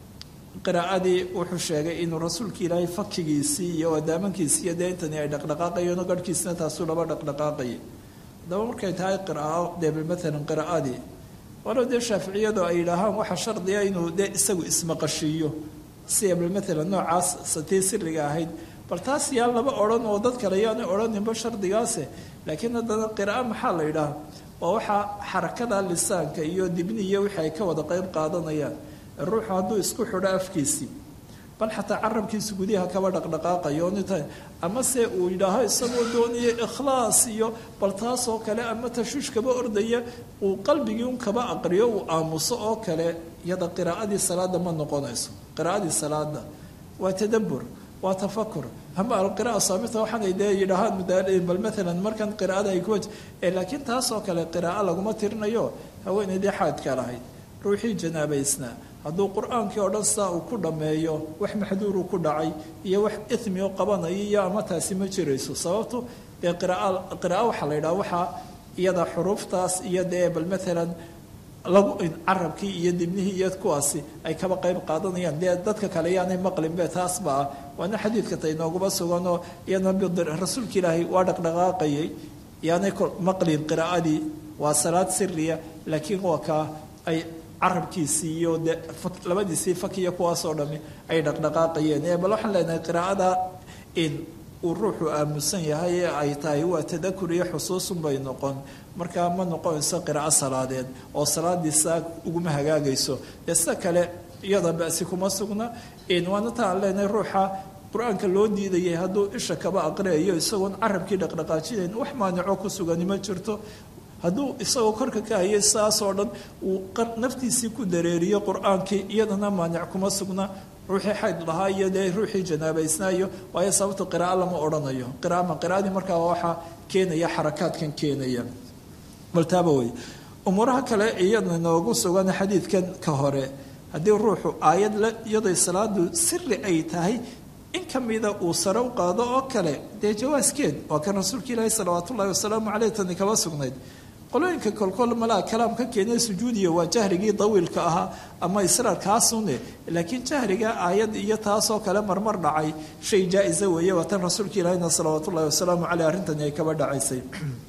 qiraa'adii wuxuu sheegay inuu rasuulka ilaahay fakigiisii iyo adaamankiisii iyo dee intani ay dhaqdhaqaaqayeen oo garhkiisina taasuu laba dhaqdhaqaaqayay haddaba markay tahay qiraa'o dee maalan qiraa'adii walow dee shaaficiyadu ay yidhaahaan waxaa shardiga inuu dee isagu ismaqashiiyo si bal maalan noocaas satii siriga ahayd bal taas yaa laba odhan oo dad kale yaana odhaninba shardigaase laakiin haddana qiraa'o maxaa la yidhaha waa waxaa xarakada lisaanka iyo dibniya wixii ay ka wada qeyb qaadanayaan ruuxu hadduu isku xidho afkiisii bal xataa carabkiisa gudiha kaba dhaqdhaqaaqayo nita ama se uu yidhaaho isagoo doonaya ikhlaas iyo bal taasoo kale ama tashuush kaba ordaya uu qalbigii un kaba aqriyo uu aamuso oo kale iyada qiraa'adii salaada ma noqonayso qiraa'adii salaada waa tadabbur waa tafakur ama alqira'a saamita waxaanay dee yidhaahaan bal maalan markan qiraa'ada ay kuwa laakiin taasoo kale qiraa'o laguma tirinayo haweenaydii xaadka lahayd ruuxii janaabaysnaa hadduu qur-aankii oo dhan sidaa uu ku dhammeeyo wax maxduuru ku dhacay iyo wax ithmi oo qabanaya iyo ama taasi ma jirayso sababtu dee qiraaa qira'a waxaa la yidhaha waxaa iyada xuruuftaas iyo dee bal maalan lagu carabkii iyo dibnihii iyo kuwaasi ay kaba qayb qaadanayaan dee dadka kale yaanay maqlinbe taasba ah waana xadiidka ta inooguma suganoo iyana rasuulka ilaahay waa dhaqdhaqaaqayay yaanay maqlin qiraa'adii waa salaad siriya laakiin waa kaa ay carabkiisii iyo de labadiisii fakiya kuwaasoo dhami ay dhaqdhaqaaqayeen bal waxaan leenahay qiraa'ada in uu ruuxu aamusan yahay ee ay tahay waa tadakur iyo xusuusun bay noqon markaa ma noqonayso qiraa'o salaadeed oo salaadiisa uguma hagaagayso dee sida kale iyada basi kuma sugna waana ta aan leenahay ruuxa qur-aanka loo diidayay hadduu isha kaba aqriyayo isagoon carabkii dhaqdhaqaajinayn wax maanico ku sugani ma jirto hadduu isagoo korka ka hayay saasoo dhan uu naftiisii ku dareeriyo qur-aankii iyadana maanic kuma sugna ruuxii xayd lahaa iyo dee ruuxii janaabaysnaayo waayo sababta qiraa'o lama odhanayo qiraama qiraadii markaa waxaa keenaya xarakaadkan keenaya baltaaba wey umuuraha kale iyadna noogu sugan xadiidkan ka hore haddii ruuxu aayad la iyaday salaadu siri ay tahay in ka mida uu sare u qaado oo kale dee jawaaskeed waa kan rasuulka ilaahi salawaat ullahi wasalaamu caleyh tani kaba sugnayd qolooyinka kolkol malaa kalaam ka keenay sujuudiya waa jahrigii dawiilka ahaa ama israarkaasune laakiin jahriga aayad iyo taasoo kale marmar dhacay shay jaa-isa weeye waa tan rasuulka ilaahina salawaat ullahi wasalaamu caleyh arrintani ay kaba dhacaysay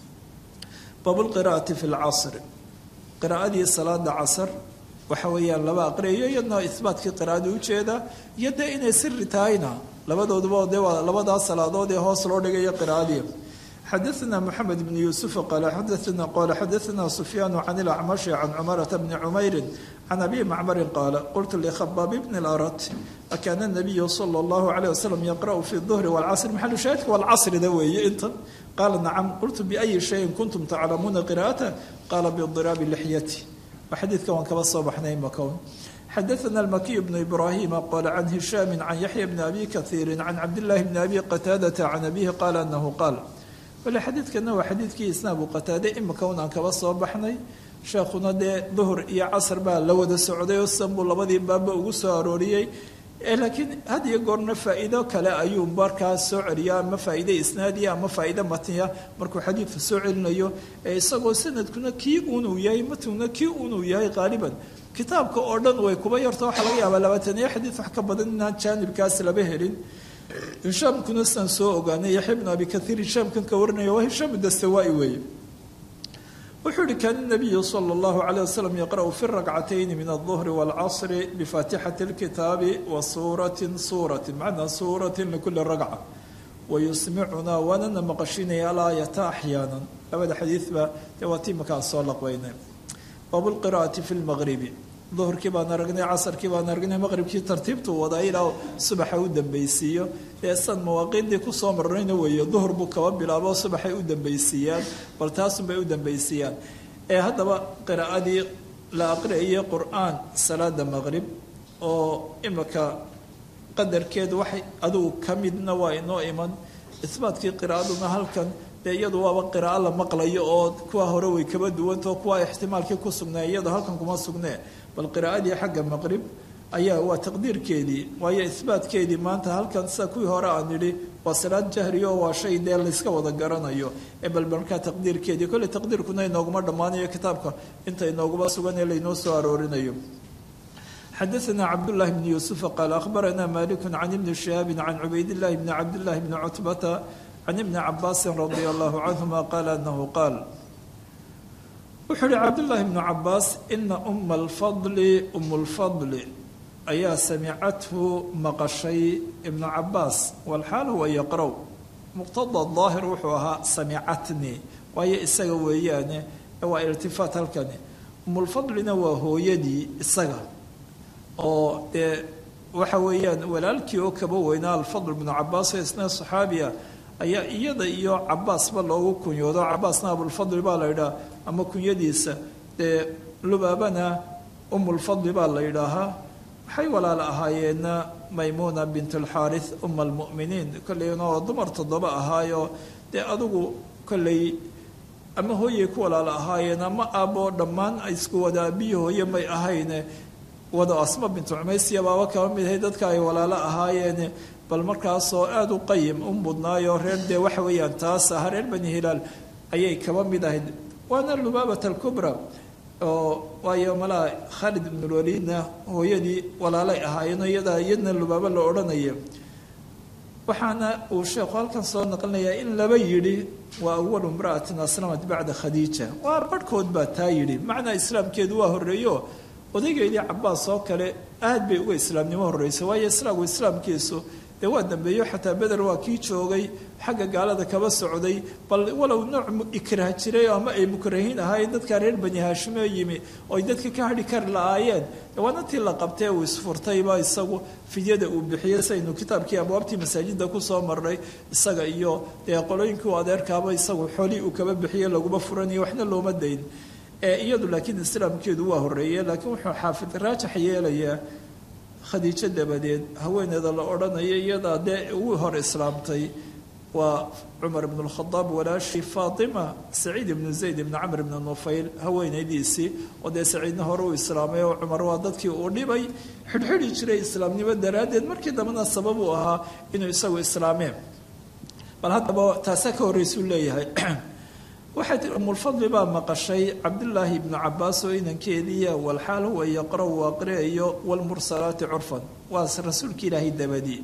baabulqiraa'ati fi lcasri qiraa'adii salaada casar waxa weeyaan laba aqriyayo iyadna ihbaatkii qiraa'ada ujeeda iyo dee inay siri tahayna labadooduba dee waa labadaas salaadood ee hoos loo dhigayo qiraa'adii xadaثna mxamed bn yuusuf qaala xadaثna qala xadaثna sufyaan can ilacmashi can cumarata bni cumayri can abi macmari qaala qultu likhabaab bn اlarat akaana الnabiyu salى اllahu عalيه waslm yaqra'u fi الظhri wاlcasr maxalu shaahidka wاlcasrida weeye intan qaala nacam qultu biأyi shayin kuntum taclamuuna qira'ata qaala bidiraabi lixyati xadiidka waan kaba soo baxnay makown xadaثna الmakiy bn ibrahima qala can hishaami can yaxya bni abi kahiiri can cabdillahi bni abi qataadata can abihi qaala anahu qaal wale xadiidkana waa xadiidkii isna abu qataade imika un aan kaba soo baxnay sheekhuna dee duhur iyo casar baa la wada socday oo sidan buu labadii baabba ugu soo arooriyey laakiin had iyo goorna faa'iido kale ayuu markaas soo celiya ama faa'iide isnaadiya ama faa'iide matniya markuu xadiidka soo celinayo ee isagoo sanadkuna kii unuu yahay matnuna kii unuu yahay qaaliban kitaabka oo dhan way kuba yarto waxaa laga yaabaa labaataniyo xadiid wax ka badan inaan jaanibkaas laba helin hishaamkuna sidaan soo ogaanay yaxya bnu abi kaiir hishaamkan ka warinaya waa hishaam dastawaa-i weeye wuxuu yihi kaana nabiyu sala allahu calayh wasalam yaqra'u fi rakcatayni min alduhri waalcasri bifaatixati lkitaabi wa suuratin suuratin macnaa suuratin likuli ragca wayusmicunaa waanana maqashinaya alaayata axyaanan labada xadiidba dee waa tii makaan soo laqbaynay baabu lqira'ati fi lmaqribi duhurkii baan aragnay casarkii baan aragnay maqribkii tartiibtuu wadaa ilaa subaxa u dambeysiiyo dee san mawaaqiiddii kusoo marnayna weeye duhur buu kaba bilaabo subaxay u dambeysiiyaan bal taasunbay u dambeysiiyaan ee haddaba qiraa'adii la aqriayo qur-aan salaada maqrib oo imika qadarkeedu waxay adugu ka midna waa inoo iman isbaatkii qiraa'aduna halkan dee iyadu waaba qiraa'o la maqlayo oo kuwa hore way kaba duwantao kuwa ixtimaalkii ku sugnaa iyado halkan kuma sugnee bal qiraa'adii xagga maqrib ayaa waa taqdiirkeedii waayo isbaatkeedii maanta halkan sida kuwii hore aan nidhi waa salaad jahriyo waa shay dee layska wada garanayo ee bal markaa taqdiirkeedii kolley taqdiirkuna inooguma dhammaanayo kitaabka inta inooguma sugan ee laynoo soo aroorinayo xadaثna cabdالlahi bn yuusufa qaal akhbarana malik can ibni shihaabi can cubaydillahi bni cabdillahi bni cutbata can ibni cabaasi radi allahu canhuma qaala anahu qaal wuxuu uhi cabdullaahi bnu cabaas ina uma alfadli um lfadli ayaa samicathu maqashay ibnu cabaas walxaal huwa yaqrow muqtada daahir wuxuu ahaa samicatni waayo isaga weeyaane waa irtifaat halkani umulfadlina waa hooyadii isaga oo dee waxa weeyaan walaalkii oo kaba weynaa alfadl bnu cabaas oo isna saxaabiya ayaa iyada iyo cabaasba loogu kunyoodo cabaasna abulfadli baa la yidhaha ama kunyadiisa dee lubaabana umulfadli baa la yidhaahaa waxay walaal ahaayeenna maymuuna bint alxaaris uma almu'miniin kolleyna oo dumar toddoba ahaayo dee adugu kolley ama hooyay ku walaal ahaayeen ama aaboo dhammaan isku wada abiyi hooye may ahayne wada asma bintu cumaysiya baaba kaba mid ahay dadka ay walaalo ahaayeen bal markaasoo aada u qayim u mudnaayo reer dee waxa weeyaan taas aha reer bani hilaal ayay kaba mid ahayd waana lubaabat alkubra oo waayo malaa khaalid ibnulwaliidna hooyadii walaalay ahaayeen iyadaa iyadna lubaabo la odhanaya waxaana uu sheekhu halkan soo naqlinayaa in laba yidhi waa awalu imra'atin aslamat bacda khadiija waa barhkood baa taa yidhi macnaa islaamkeedu waa horreeyo odaygeedii cabaas oo kale aad bay uga islaamnimo horreysay waayo islaamku islaamkiisu dee waa dambeeyo xataa beder waa kii joogay xagga gaalada kaba socday bal walow nooc ikrah jiray ama ay mukrahiin ahaayeen dadkaa reer bani haashimo yimi ooy dadka ka hadhi kari la-aayeen waana tii la qabtee uu isfurtayba isagu fidyada uu bixiyey saynu kitaabkii abwaabtii masaajida kusoo marnay isaga iyo dee qolooyinkii u adeerkaaba isagu xoolii uu kaba bixiyey laguma furanayo waxna looma dayn iyadu laakiin islaamkeedu waa horeeye laakiin wuxuu xaafid raajax yeelayaa khadiijo dabadeed haweeneeda la odhanaya iyadaa dee ugu hor islaamtay waa cumar ibn lkhadaab walaashii faatima saciid ibnu zayd ibnu camr ibnu nufayl haweenaydiisii oo dee saciidna hore uu islaamay oo cumar waa dadkii uu dhibay xidhxidhi jiray islaamnimo daraaddeed markii dambena sabab uu ahaa inuu isagu islaameen bal haddaba taasaa ka horreysuu leeyahay waxay tii umulfadli baa maqashay cabdulaahi ibnu cabaas oo inankeediiya walxaal huwa yaqra' uu aqriayo wlmursalaati curfan waa rasuulka ilaahay dabadii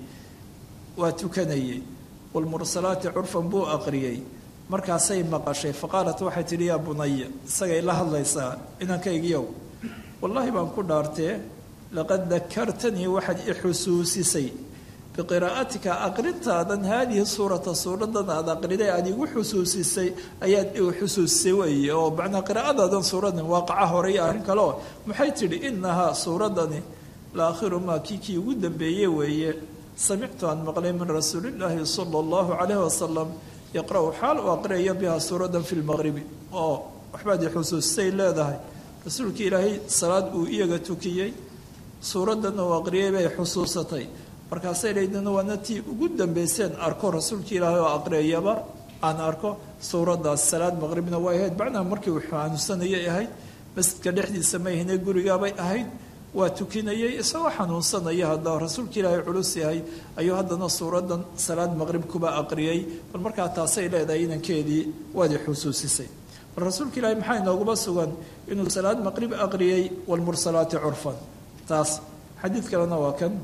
waa tukanayey wlmursalaati curfan buu aqriyey markaasay maqashay faqaalat waxay tidhi yaa bunaya isagay la hadlaysaa inankaygiyow wallaahi baan ku dhaartee laqad dakartanii waxaad i xusuusisay biqiraa'atika aqrintaadan haadihi suurata suuradan aad aqriday aad igu xusuusisay ayaad igu xusuusisay weeye oo macnaa qiraa'adaadan suuradan waaqaca hore iyo arrin kale oo maxay tidhi inahaa suuradani la akhiru maa kii kii ugu dambeeye weeye samictu aan maqlay min rasuulillaahi sala allahu calayhi wasalam yaqra-u xaal u aqriyayo bihaa suuradan fi lmaqribi oo waxbaad i xusuusisay leedahay rasuulka ilaahay salaad uu iyaga tukiyey suuraddan uu aqriyay bay xusuusatay markaasay leydina waana tii ugu dambayseen arko rasuulka ilaahay oo aqriyayaba aan arko suuraddaas salaad maqribna way ahayd macnaha markii uu xanuunsanayay ahayd masjidka dhexdiisa may ahayne gurigaabay ahayd waa tukinayay isagoo xanuunsanaya hadda rasuulka ilaahay culus yahay ayuu haddana suuraddan salaad maqrib kuba aqriyay bal markaa taasay leedahay inankeedii waadi xusuusisay bal rasuulka ilaahay maxaa inooguma sugan inuu salaad maqrib aqriyay waalmursalaati curfan taas xadiid kalena waa kan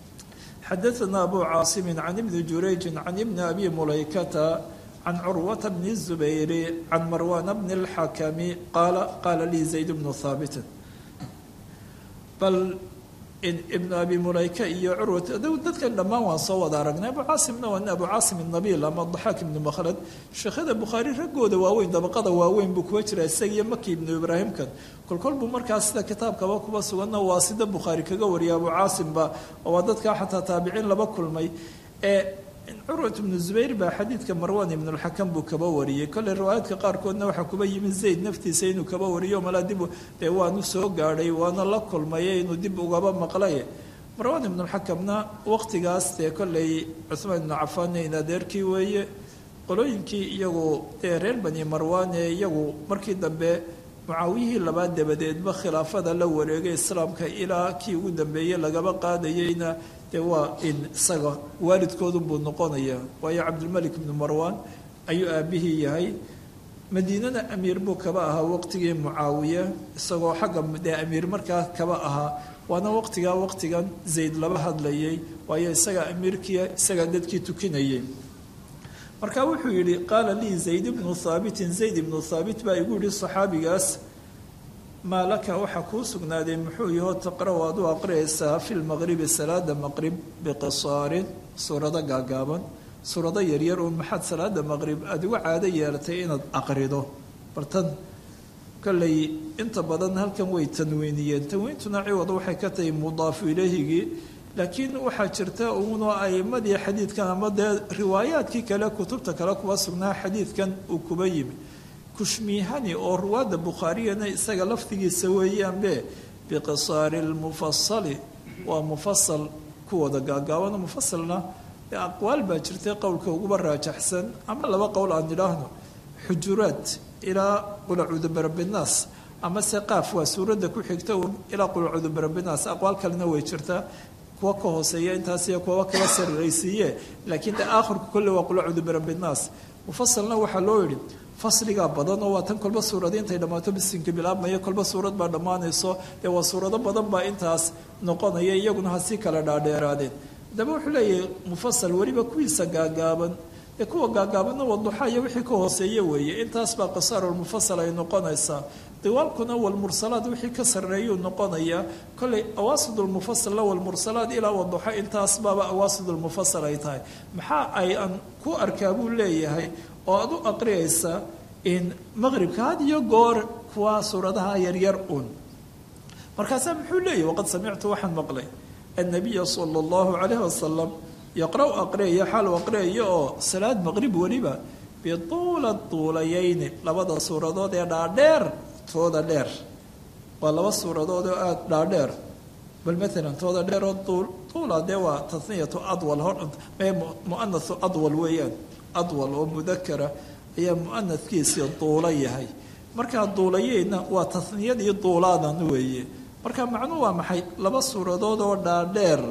xadaثna abu caasimi can ibni jurayji can ibni abi mulaykata can curwata bni الzubayri can marwana bni اlxakami qaala qaala lii zayd bnu haabitin bal ibnu abi mulayka iyo curwat dadkan dhammaan waan soo wada aragnay abu caasimna waa abu caasim nabiil ama daxaak ibnu makhlad sheekhada bukhaari raggooda waaweyn dabaqada waaweyn buu kuwa jira isagiyo maki ibnu ibraahimkan kolkol buu markaas sida kitaabkaba kuba suganna waa sida bukhaari kaga wariya abu caasimba oo waa dadkaa xataa taabiciin laba kulmay ee curwat ibnu zubayr baa xadiidka marwan ibnulxakam buu kaba wariyey kolley riwaayaadka qaarkoodna waxaa kuba yimid zayd naftiisa inuu kaba wariyo malaa dib dee waanu soo gaadhay waana la kulmaye inuu dib ugaba maqlay marwan ibnulxakamna waqtigaas dee kolley cuhmaan ibnu cafaanna in adeerkii weeye qolooyinkii iyagu dee reer bani marwan ee iyagu markii dambe mucaawiyihii labaad dabadeedba khilaafada la wareegay islaamka ilaa kii ugu dambeeyey lagaba qaadayeyna dee waa in isaga waalidkoodunbuu noqonaya waayo cabdilmalik ibnu marwan ayuu aabihii yahay madiinana amiir buu kaba ahaa waqtigii mucaawiya isagoo xagga dee amiir markaa kaba ahaa waana waqtigaa waqtigan zayd laba hadlayay waayo isagaa amiirkiia isagaa dadkii tukinayay marka wuxuu yidhi qaala lii zayd ibnu haabitin zayd ibnu haabit baa igu yihi saxaabigaas maa laka waxaa kuu sugnaaday muxuu yahoo taqra-u aad u aqriyaysaa fi lmaqribi salaada maqrib biqisaarin suurado gaagaaban suurado yaryar uun maxaad salaada maqrib aada uga caado yeelatay inaad aqrido bartan kolley inta badan halkan way tanwiiniyeen tanwiintuna ciwad waxay ka tahay mudaafu ilahigii laakiin waxaa jirta uunoo aimadii xadiidkan ama dee riwaayaadkii kale kutubta kale kuwa sugnaa xadiidkan uu kuba yimi kushmiihani oo ruwaadda bukhaariyana isaga lafdigiisa weeyaanbe biqisaari lmufasali waa mufasal kuwooda gaagaabano mufasalna dee aqwaal baa jirtay qowlka uguba raajaxsan ama laba qowl aan idhaahno xujuraad ilaa qulacuudu barabinaas ama se qaaf waa suuradda ku xigta un ilaa qulacuudu barabinaas aqwaal kalena way jirtaa kuwa ka hooseeya intaas iyo kuwa kala sarraysiiye laakiin de aakhirku kolle waa qulacuudu barabinaas mufasalna waxaa loo yidhi fasligaa badan oo waa tan kolba suurad intay dhammaato bisinka bilaabmaya kolba suurad baa dhammaanayso dee waa suurado badan baa intaas noqonaya iyaguna ha sii kala dhaadheeraadeen haddaba wuxuu leeyahay mufasal weliba kuwiisa gaagaaban ee kuwa gaagaabanna waduxa iyo wixii ka hooseeya weeye intaas baa qisaarulmufasal ay noqonaysaa diwaalkuna walmursalaad wixii ka sarreeyuu noqonayaa kolley awaasidulmufasalla walmursalaad ilaa waduxa intaas baaba awaasidulmufasal ay tahay maxaa ay aan ku arkaa buu leeyahay oo aad u aqriyaysa in maqribka had iyo goor kuwa suuradaha yaryar un markaasaa muxuu leeyahy waqad samictu waxaan maqlay annabiya sala allahu calayhi wasalam yaqra' aqriyaya xaal aqriyaya oo salaad maqrib weliba bituula tuulayayni labada suuradood ee dhaadheer tooda dheer waa laba suuradood oo aada dhaadheer bal maalan tooda dheer oo tuul tuula dee waa taniyatu adwal hor mee muanathu adwal weeyaan adwal oo mudakara ayaa muanadkiisii duula yahay markaa duulayeyna waa taniyadii duulaadan weeye marka macnuhu waa maxay laba suuradood oo dhaadheer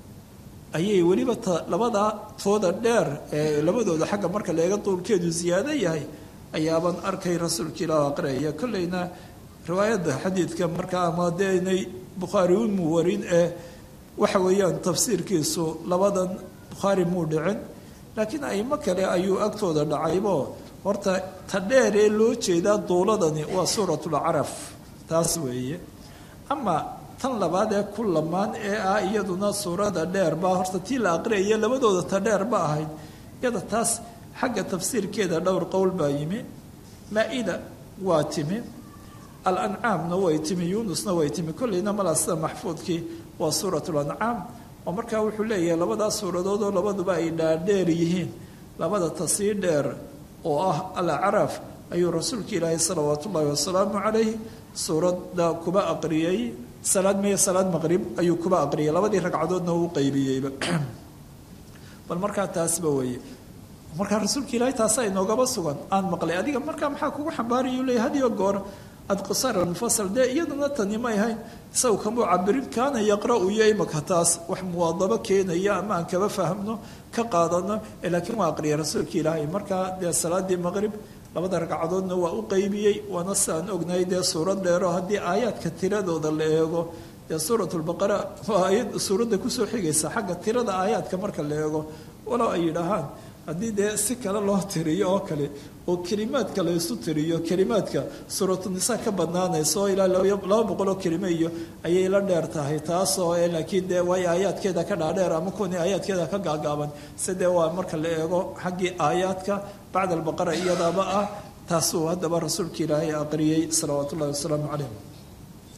ayay weliba t labadaa tooda dheer ee labadooda xagga marka leega duulkeedu ziyaado yahay ayaaban arkay rasuulka ilaah aqriyaya kolleyna riwaayadda xadiidka markaa ama dee inay bukhaari umu warin ee waxa weeyaan tafsiirkiisu labadan bukhaari muu dhicin laakiin aimo kale ayuu agtooda dhacaybo horta ta dheer ee loo jeedaa duuladani waa suuratulcaraf taas weeye ama tan labaad ee ku lamaan ee ah iyaduna suurada dheer baa horta tii la aqriyaya labadooda ta dheer ba ahayd iyada taas xagga tafsiirkeeda dhowr qowl baa yimi maa-ida waa timi alancaamna way timi yuunusna way timi kolleyna malaa sida maxfuudkii waa suurat lancaam oo markaa wuxuu leeyahay labadaas suuradood oo labaduba ay dhaadheer yihiin labada tasii dheer oo ah alacraaf ayuu rasuulka ilaahay salawaatu ullaahi wasalaamu calayh suuradda kuba aqriyey salaad meye salaad maqrib ayuu kuba aqriyay labadii ragcadoodna uu qaybiyeyba bal markaa taasba weeye markaa rasuulka ilaahay taasa inoogaba sugan aan maqlay adiga markaa maxaa kugu xambaarayuu leeyay hadiyo goor ad qisar almufasal dee iyaduna tani may ahayn isagu kamuu cabirin kaana yaqra-u iyo imaka taas wax muwaadabo keenaya ama aan kaba fahmno ka qaadano laakiin waa aqriyay rasuulka ilaahay markaa dee salaadii maqrib labada ragcadoodna waa u qaybiyey waana sidaan ognahay dee suurad dheero haddii aayaadka tiradooda la eego dee suurat lbaqara waa ayad suuradda kusoo xigaysa xagga tirada aayaadka marka la eego walow ay yidhaahaan haddii dee si kale loo tiriyo oo kale oo kelimaadka la isu tiriyo kelimaadka suuratunisaa ka badnaanaysa oo ilaa laba boqol oo kelime iyo ayay la dheer tahay taasoo laakiin dee waayo aayaadkeeda ka dhaadheer ama kuwani aayaadkeeda ka gaagaaban se dee waa marka la eego xaggii aayaadka bacda albaqara iyadaaba ah taasuu haddaba rasuulka ilaahay aqriyey salawaatu ullahi wasalaamu calayh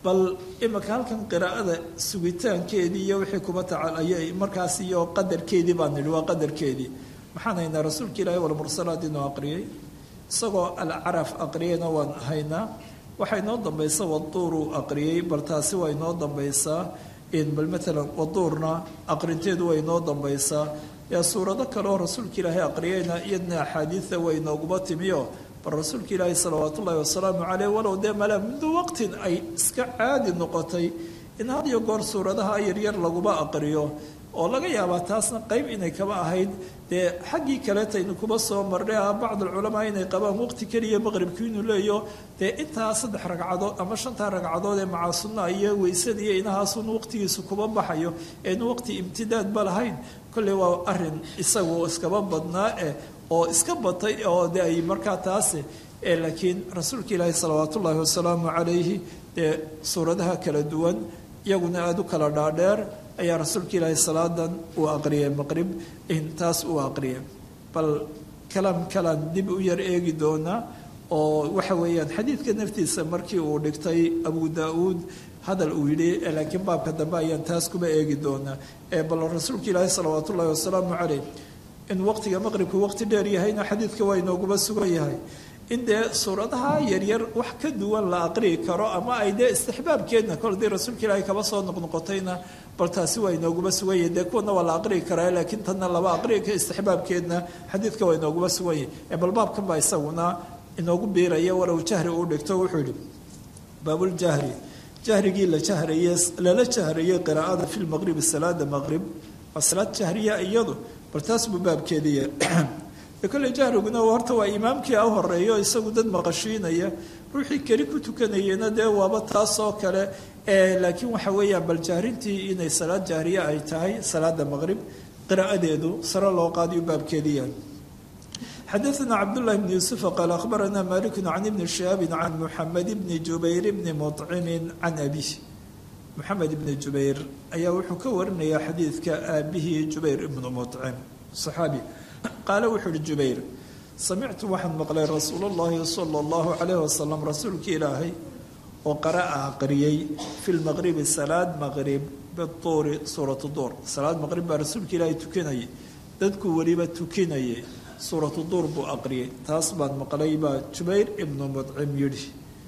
bal imika halkan qiraa'ada sugitaankeedii iyo wixii kuba tacalay markaas iyo qadarkeedii baan nidhi waa qadarkeedii maxaan haynaa rasuulka ilaahi walmursalaat inuu aqriyay isagoo alcaraf aqriyayna waan haynaa waxaa inoo dambaysa waduuru aqriyey bal taasi waa inoo dambaysaa bal maalan waduurna aqrinteedu waa inoo dambaysaa yaa suurado kale oo rasuulka ilaahay aqriyayna iyadna axaadiida way inooguba timiyo bal rasuulka ilaahi salawaat ullaahi wasalaamu caleyh walow dee malaa mundu waqtin ay iska caadi noqotay in had iyo goor suuradaha yaryar laguba aqriyo oo laga yaabaa taasna qeyb inay kaba ahayd dee xaggii kaleetaynu kuba soo marnay ah bacd alculamaa inay qabaan waqti keliya maqribkii inuu leeyo dee intaa saddex ragcadood ama shantaa ragcadood ee macaa sunnaha iyo weysada iyo inahaasun waqtigiisu kuba baxayo eenu waqti imtidaadba lahayn kolley waa arin isagu iskaba badnaa eh oo iska batay oo de ay markaa taasi laakiin rasuulka ilaahi salawaat ullaahi wasalaamu calayhi dee suuradaha kala duwan iyaguna aada u kala dhaadheer ayaa rasuulka ilaahi salaadan uu aqriyay maqrib taas uu aqriyay bal kalaam kalaan dib u yar eegi doonaa oo waxa weeyaan xadiidka naftiisa markii uu dhigtay abu daa-uud hadal uu yidhi laakiin baabka dambe ayaan taas kuba eegi doonaa bal rasuulka ilaahi salawaat ullaahi wasalaamu caleyh in waqtiga maqribku waqti dheer yahayna xadiidka waa inooguba sugan yahay in dee suuradaha yaryar wax ka duwan la aqriyi karo ama ay dee istixbaabkeedna kol dii rasuulka ilaahay kaba soo noqnoqotayna bal taasi waa inooguba sugan yahay dee kuwana waa la aqriyi karaa laakiin tanna laba aqriyi ka istixbaabkeedna xadiidka waa inooguba sugan yahay bal baabkan baa isaguna inoogu biiraya walow jahri uu dhigto wuxuu yihi baabuljahri jahrigii la jahraye lala jahrayey qiraa'ada fi lmaqribi salaada maqrib waa salaad jahriya iyadu bal taas buu baabkeediya kolley jahriguna horta waa imaamkii a horeeyo isagu dad maqashiinaya ruuxii keli ku tukanayena dee waaba taas oo kale laakiin waxa weeyaan bal jahrintii inay salaad jahriye ay tahay salaada maqrib qiraa'adeedu sare loo qaadiyo baabkeediya xadaثna cabdالlahi bn yuسufa qaal akhbarana maliku can ibni shihaabi can muxamed bni jubayr bni muطcimi can abih moxamed ibni jubayr ayaa wuxuu ka warinayaa xadiidka aabihii jubayr ibnu muطcim صaxaabi qaale wuxuu uhi jubayr samictu waxaan maqlay rasuul اllahi salى اllahu calayh wasalam rasuulka ilaahay oo qara'a aqriyey fi lmaqribi salaad maqrib bituuri suuratu duur salaad maqrib baa rasuulka ilaahay tukanayay dadku weliba tukinayay suuratu duur buu aqriyay taas baan maqlay baa jubayr ibnu mudcim yidhi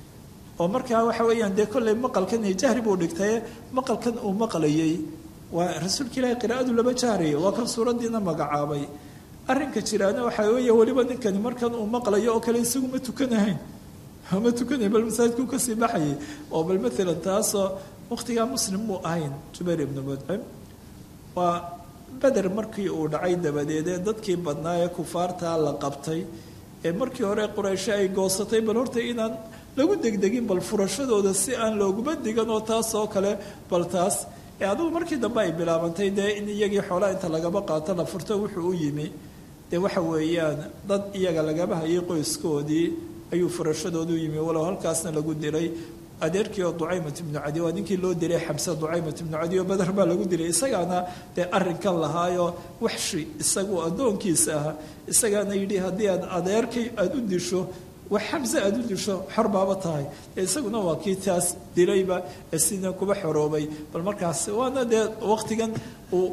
oo markaa waxa weeyaan dee kolley maqalkan iyo jahri buu dhigtaye maqalkan uu maqlayay waa rasuulka ilaahay qiraa'adu lama jahraya waa kan suuraddiina magacaabay arrinka jiraana waxaa weeye weliba ninkani markan uu maqlayo oo kale isagu ma tukanahayn ma tukanayn bal masaajidkuu kasii baxayay oo bal maalan taasoo wakhtigaa muslim muu ahayn jubayr ibnu mudcim waa beder markii uu dhacay dabadeed ee dadkii badnaa ee kufaartaa la qabtay ee markii hore quraysho ay goosatay bal horta inaan lagu degdegin bal furashadooda si aan looguma digan oo taas oo kale bal taas ee adugu markii dambe ay bilaabantay dee in iyagii xoolaa inta lagaba qaato la furto wuxuu u yimi dee waxa weeyaan dad iyaga lagaba hayay qoyskoodii ayuu furashadoodu yimi walow halkaasna lagu diray adeerkii oo ducaymat ibnu cadi waa ninkii loo diray xamse ducaymat ibnu cadi oo badar baa lagu diray isagaana dee arrinkan lahaayo waxshi isagu addoonkiisa ahaa isagaana yidhi haddii aad adeerkay aada u disho wax xamse aada u disho xor baaba tahay isaguna waa kii taas dilayba ee sina kuba xoroobay bal markaas waana dee waqtigan uu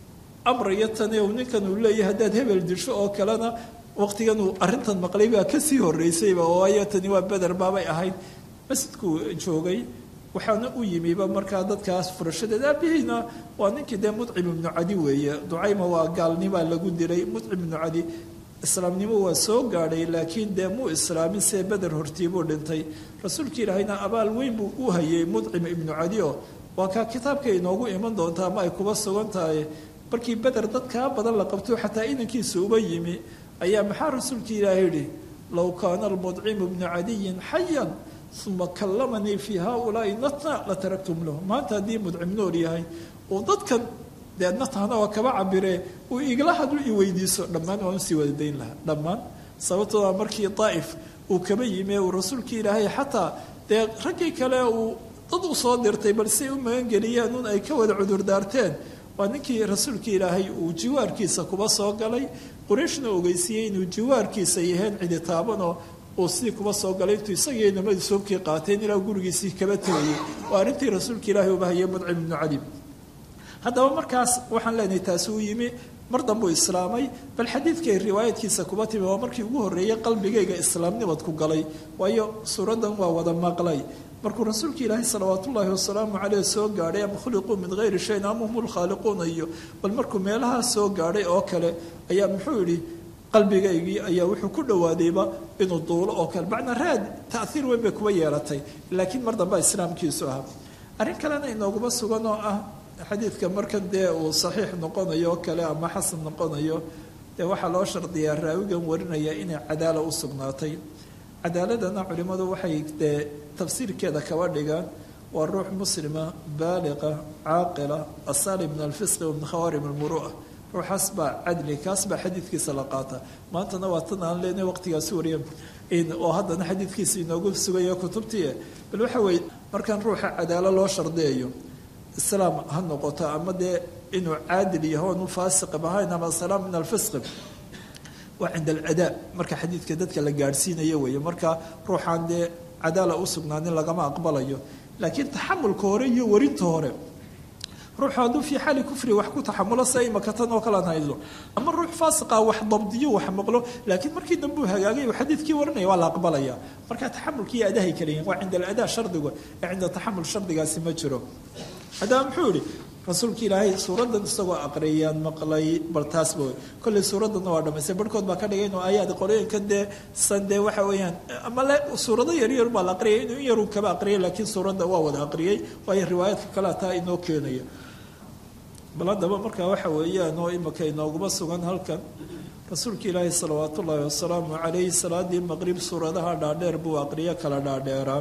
amrayo tani uu ninkan uu leeyahay haddaad hebel disho oo kalena waqtigan uu arrintan maqlay baa kasii horeysayba oo waayo tani waa beder baabay ahayd masjidkuu joogay waxaana u yimiba markaa dadkaas furashadeed aabihiina waa ninkii dee mudcim ibnu cadi weeye ducayma waa gaalnimaa lagu diray mudcim ibnu cadi islaamnimo waa soo gaadhay laakiin dee muu islaamin see beder hortiibuu dhintay rasuulka ilaahayna abaal weyn buu u hayay mudcim ibnu cadi oo waa kaa kitaabka inoogu iman doonta ama ay kuba sugan tahay markii beder dad kaa badan la qabto xataa inankiisa uba yimi ayaa maxaa rasuulka ilaahay yidhi low kaana almudcimu bnu cadiyin xayan uma kallamanii fii haaulaai natna la taraktum lahu maanta haddii mudcim nool yahay uu dadkan dee natana waa kaba cabiree uu igala hadlu i weydiiso dhammaan waan usii wadadayn lahaa dhammaan sababtooda markii daa'if uu kaba yimi uu rasuulkii ilaahay xataa dee raggii kale uu dad u soo dirtay bal say u magangeliyeen un ay ka wada cudurdaarteen waa ninkii rasuulka ilaahay uu jiwaarkiisa kuba soo galay qurayshna ogeysiiyey inuu jiwaarkiisa yaheen cidi taabanoo uu sidii kuba soo galay intuu isagii inamadu soobkii qaateen ilaa gurigiisii kaba tegayay oo arrintii rasuulka ilaahi ubahayay mudcim ibnu cali haddaba markaas waxaan leenahay taasi uu yimi mar dambuu islaamay bal xadiidkay riwaayadkiisa kuba timi waa markii ugu horreeyey qalbigayga islaamnimad ku galay waayo suuraddan waa wada maqlay markuu rasuulka ilaahi salawaat ullaahi wasalaamu caleyh soo gaadhay ama khuliquu min hayri shayin ama hum lkhaaliquuna iyo bal markuu meelahaa soo gaadhay oo kale ayaa muxuu yidhi qalbigaygii ayaa wuxuu ku dhawaadayba inuu duulo oo kale macnaa raad taiir weyn bay kuba yeelatay laakiin mar dambea islaamkiisu ahaa arrin kalena inooguma sugan oo ah xadiidka markan dee uu saxiix noqonayo oo kale ama xasan noqonayo dee waxaa loo shardiyaa raawigan warinaya inay cadaala u sugnaatay cadaaladana culimmadu waxay dee tafsiirkeeda kaba dhigaan waa ruux muslima baaliqa caaqila asaali min alfisqi wa min khawaarim almuru'a ruuxaas baa cadli kaas baa xadiidkiisa la qaata maantana waa tan aan leenahay waqtigaasi wariya oo haddana xadiidkiisa inoogu sugaya kutubtii bal waxa weeye markaan ruuxa cadaalo loo shardiyayo islaam ha noqoto ama dee inuu caadil yaho onu faasiqib ahayn ama asalaam min alfisqi waa cinda alcadaa marka xadiidka dadka la gaadhsiinayo weeye marka ruuxaan dee cadaala u sugnaanin lagama aqbalayo laakiin taxamulka hore iyo warinta hore ruuxu hadduu fii xaali kufri wax ku taxamulo sa imaka tan oo kalean haydo ama ruux faasiqa wax dabdiyo wax maqlo laakiin markii dambe uu hagaagay uu xadiidkii warinaya waa la aqbalaya marka taxamulki iyo adahay kala yihin waa cinda aladaa shardigu ee cinda taxamul shardigaasi ma jiro haddaba muxuu yihi rasuulka ilaahay suuraddan isagoo aqriyaan maqlay bal taasba kolley suuraddanna waa dhamaystay barhkood baa ka dhigay inuu aayaad qorooyinka dee san dee waxa weeyaan ama le suurado yaryar baa la aqriyay inuu in yaruu kaba aqriyay laakiin suuradda waa wada aqriyay waayo riwaayaadka kalea taa inoo keenaya bal haddaba markaa waxa weeyaan oo imika inooguma sugan halkan rasuulka ilaahi salawaat ullaahi wasalaamu calayhi salaadii maqrib suuradaha dhaadheer buu aqriyo kala dhaadheeraa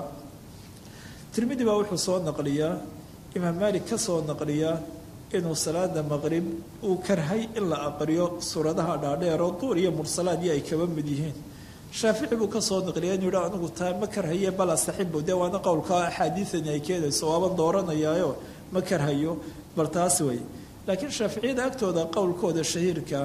tirmidi baa wuxuu soo naqliyaa imaam maalik ka soo naqliyaa inuu salaada maqrib uu karhay in la aqriyo suuradaha dhaadheer oo duur iyo mursalaadii ay kaba mid yihiin shaafici buu kasoo naqliya inuu yihi anigu taa ma karhaye bal asaxibu dee waana qowlka axaadiidani ay keenayso waaban dooranayaayo ma karhayo bal taas wey laakiin shaaficiyada agtooda qowlkooda shahiirka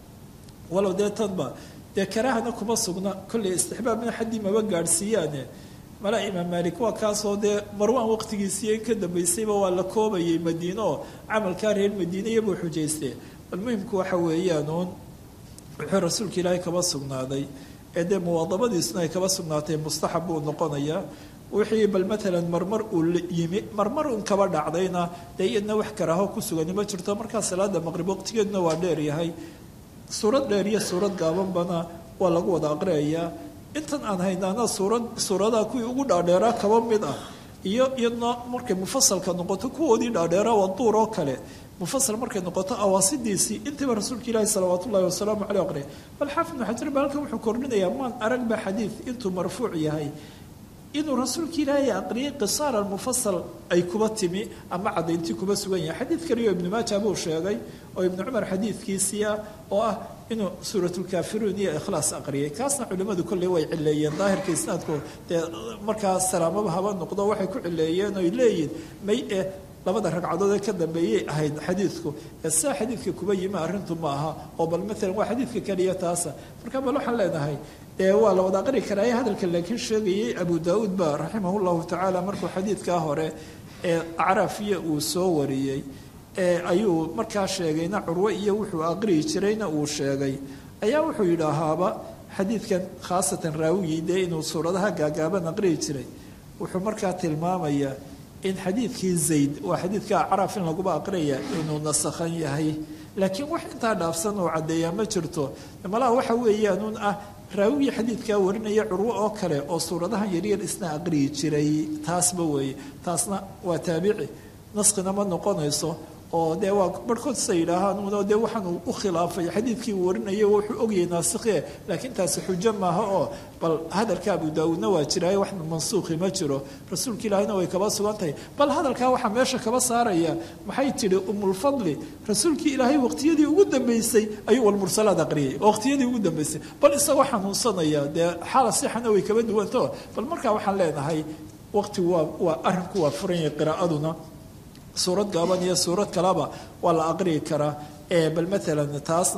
walow dee tanba dee karaahana kuma sugna kolley istixbaabna xaddii maba gaadhsiiyaane mala imaam maalik waa kaasoo dee marwaan waqtigiisiiyo in ka dambaysayba waa la koobayay madiine oo camalkaa reer madiine iyabuu xujaystee bal muhimku waxa weeyaan uun wuxuu rasuulka ilaahay kaba sugnaaday ee dee muwaadabadiisuna ay kaba sugnaatay mustaxab buu noqonayaa wixii bal maalan marmar uu yimi marmar un kaba dhacdayna dee iyadna wax karaaho ku sugani ma jirto markaa salaada maqrib waqtigeeduna waa dheer yahay suurad dheer iyo suurad gaabanbana waa lagu wada aqriyayaa intan aan haynaana suurad suuradaha kuwii ugu dhaadheeraa kaba mid ah iyo iyadna markay mufasalka noqoto kuwoodii dhaadheeraa waa duur oo kale mufasal markay noqoto awaasidiisii intiiba rasuulka ilaahi salawaat ullahi wasalaamu caleyh aqriya bal xaafid ibnu xajar ba halkan wuxuu kordhinayaa maan arag ba xadiid intuu marfuuc yahay inuu rasuulka ilaahay aqriyay qisaar almufasal ay kuba timi ama cadayntii kuba sugan yahay xadiid kaliyo ibnu maaja buu sheegay oo ibnu cumar xadiidkiisii ah oo ah inuu suuratulkaafiruun iyo ikhlaas aqriyay kaasna culimmadu kolley way cileeyeen daahirka isnaadku dee markaa salaamaba haba noqdo waxay ku cileeyeen oy leeyihin may eh labada ragcadood ee ka dambeeyay ahayd xadiidku ee sidaa xadiidka kuba yimi arrintu ma aha oo bal maalan waa xadiidka keliya taasa marka bal waxaan leenahay dee waa la wada aqri karaa hadalka laakiin sheegayay abu daauud ba raximah llahu tacaala markuu xadiidkaa hore ee acraafiya uu soo wariyey ayuu markaa sheegayna curwe iyo wuxuu aqriyi jirayna uu sheegay ayaa wuxuu yidhaahaaba xadiidkan khaasatan raawigii dee inuu suuradaha gaagaaban aqriyi jiray wuxuu markaa tilmaamayaa in xadiidkii zayd waa xadiidka acraaf in laguba aqriyaya inuu nasakhan yahay laakiin wax intaa dhaafsan oo caddeeyaa ma jirto malaha waxa weeyaanuun ah raawigii xadiidkaa warinaya curwo oo kale oo suuradahan yaryar isna aqriyi jiray taasba weeye taasna waa taabici naskina ma noqonayso oo dee waa barhkood sa yidhaahaan dee waxaanu u khilaafay xadiidkii uu warinaya wuxuu ogyahay naasikhe laakiin taasi xujo maaha oo bal hadalka abu daawuudna waa jiraayo wax mansuukhi ma jiro rasuulka ilaahina way kaba sugan tahay bal hadalkaa waxaa meesha kaba saaraya maxay tidhi umulfadli rasuulkii ilaahay waqtiyadii ugu dambeysay ayuu walmursalaad aqriyay waqtiyadii ugu dambeysay bal isagoo xanuunsanaya dee xaala sixana way kaba duwanto bal markaa waxaan leenahay waqtigu waa waa arrinku waa furan yahay qiraa'aduna suurad gaaban iyo suurad kaleba waa la aqriyi karaa bal maalan taasna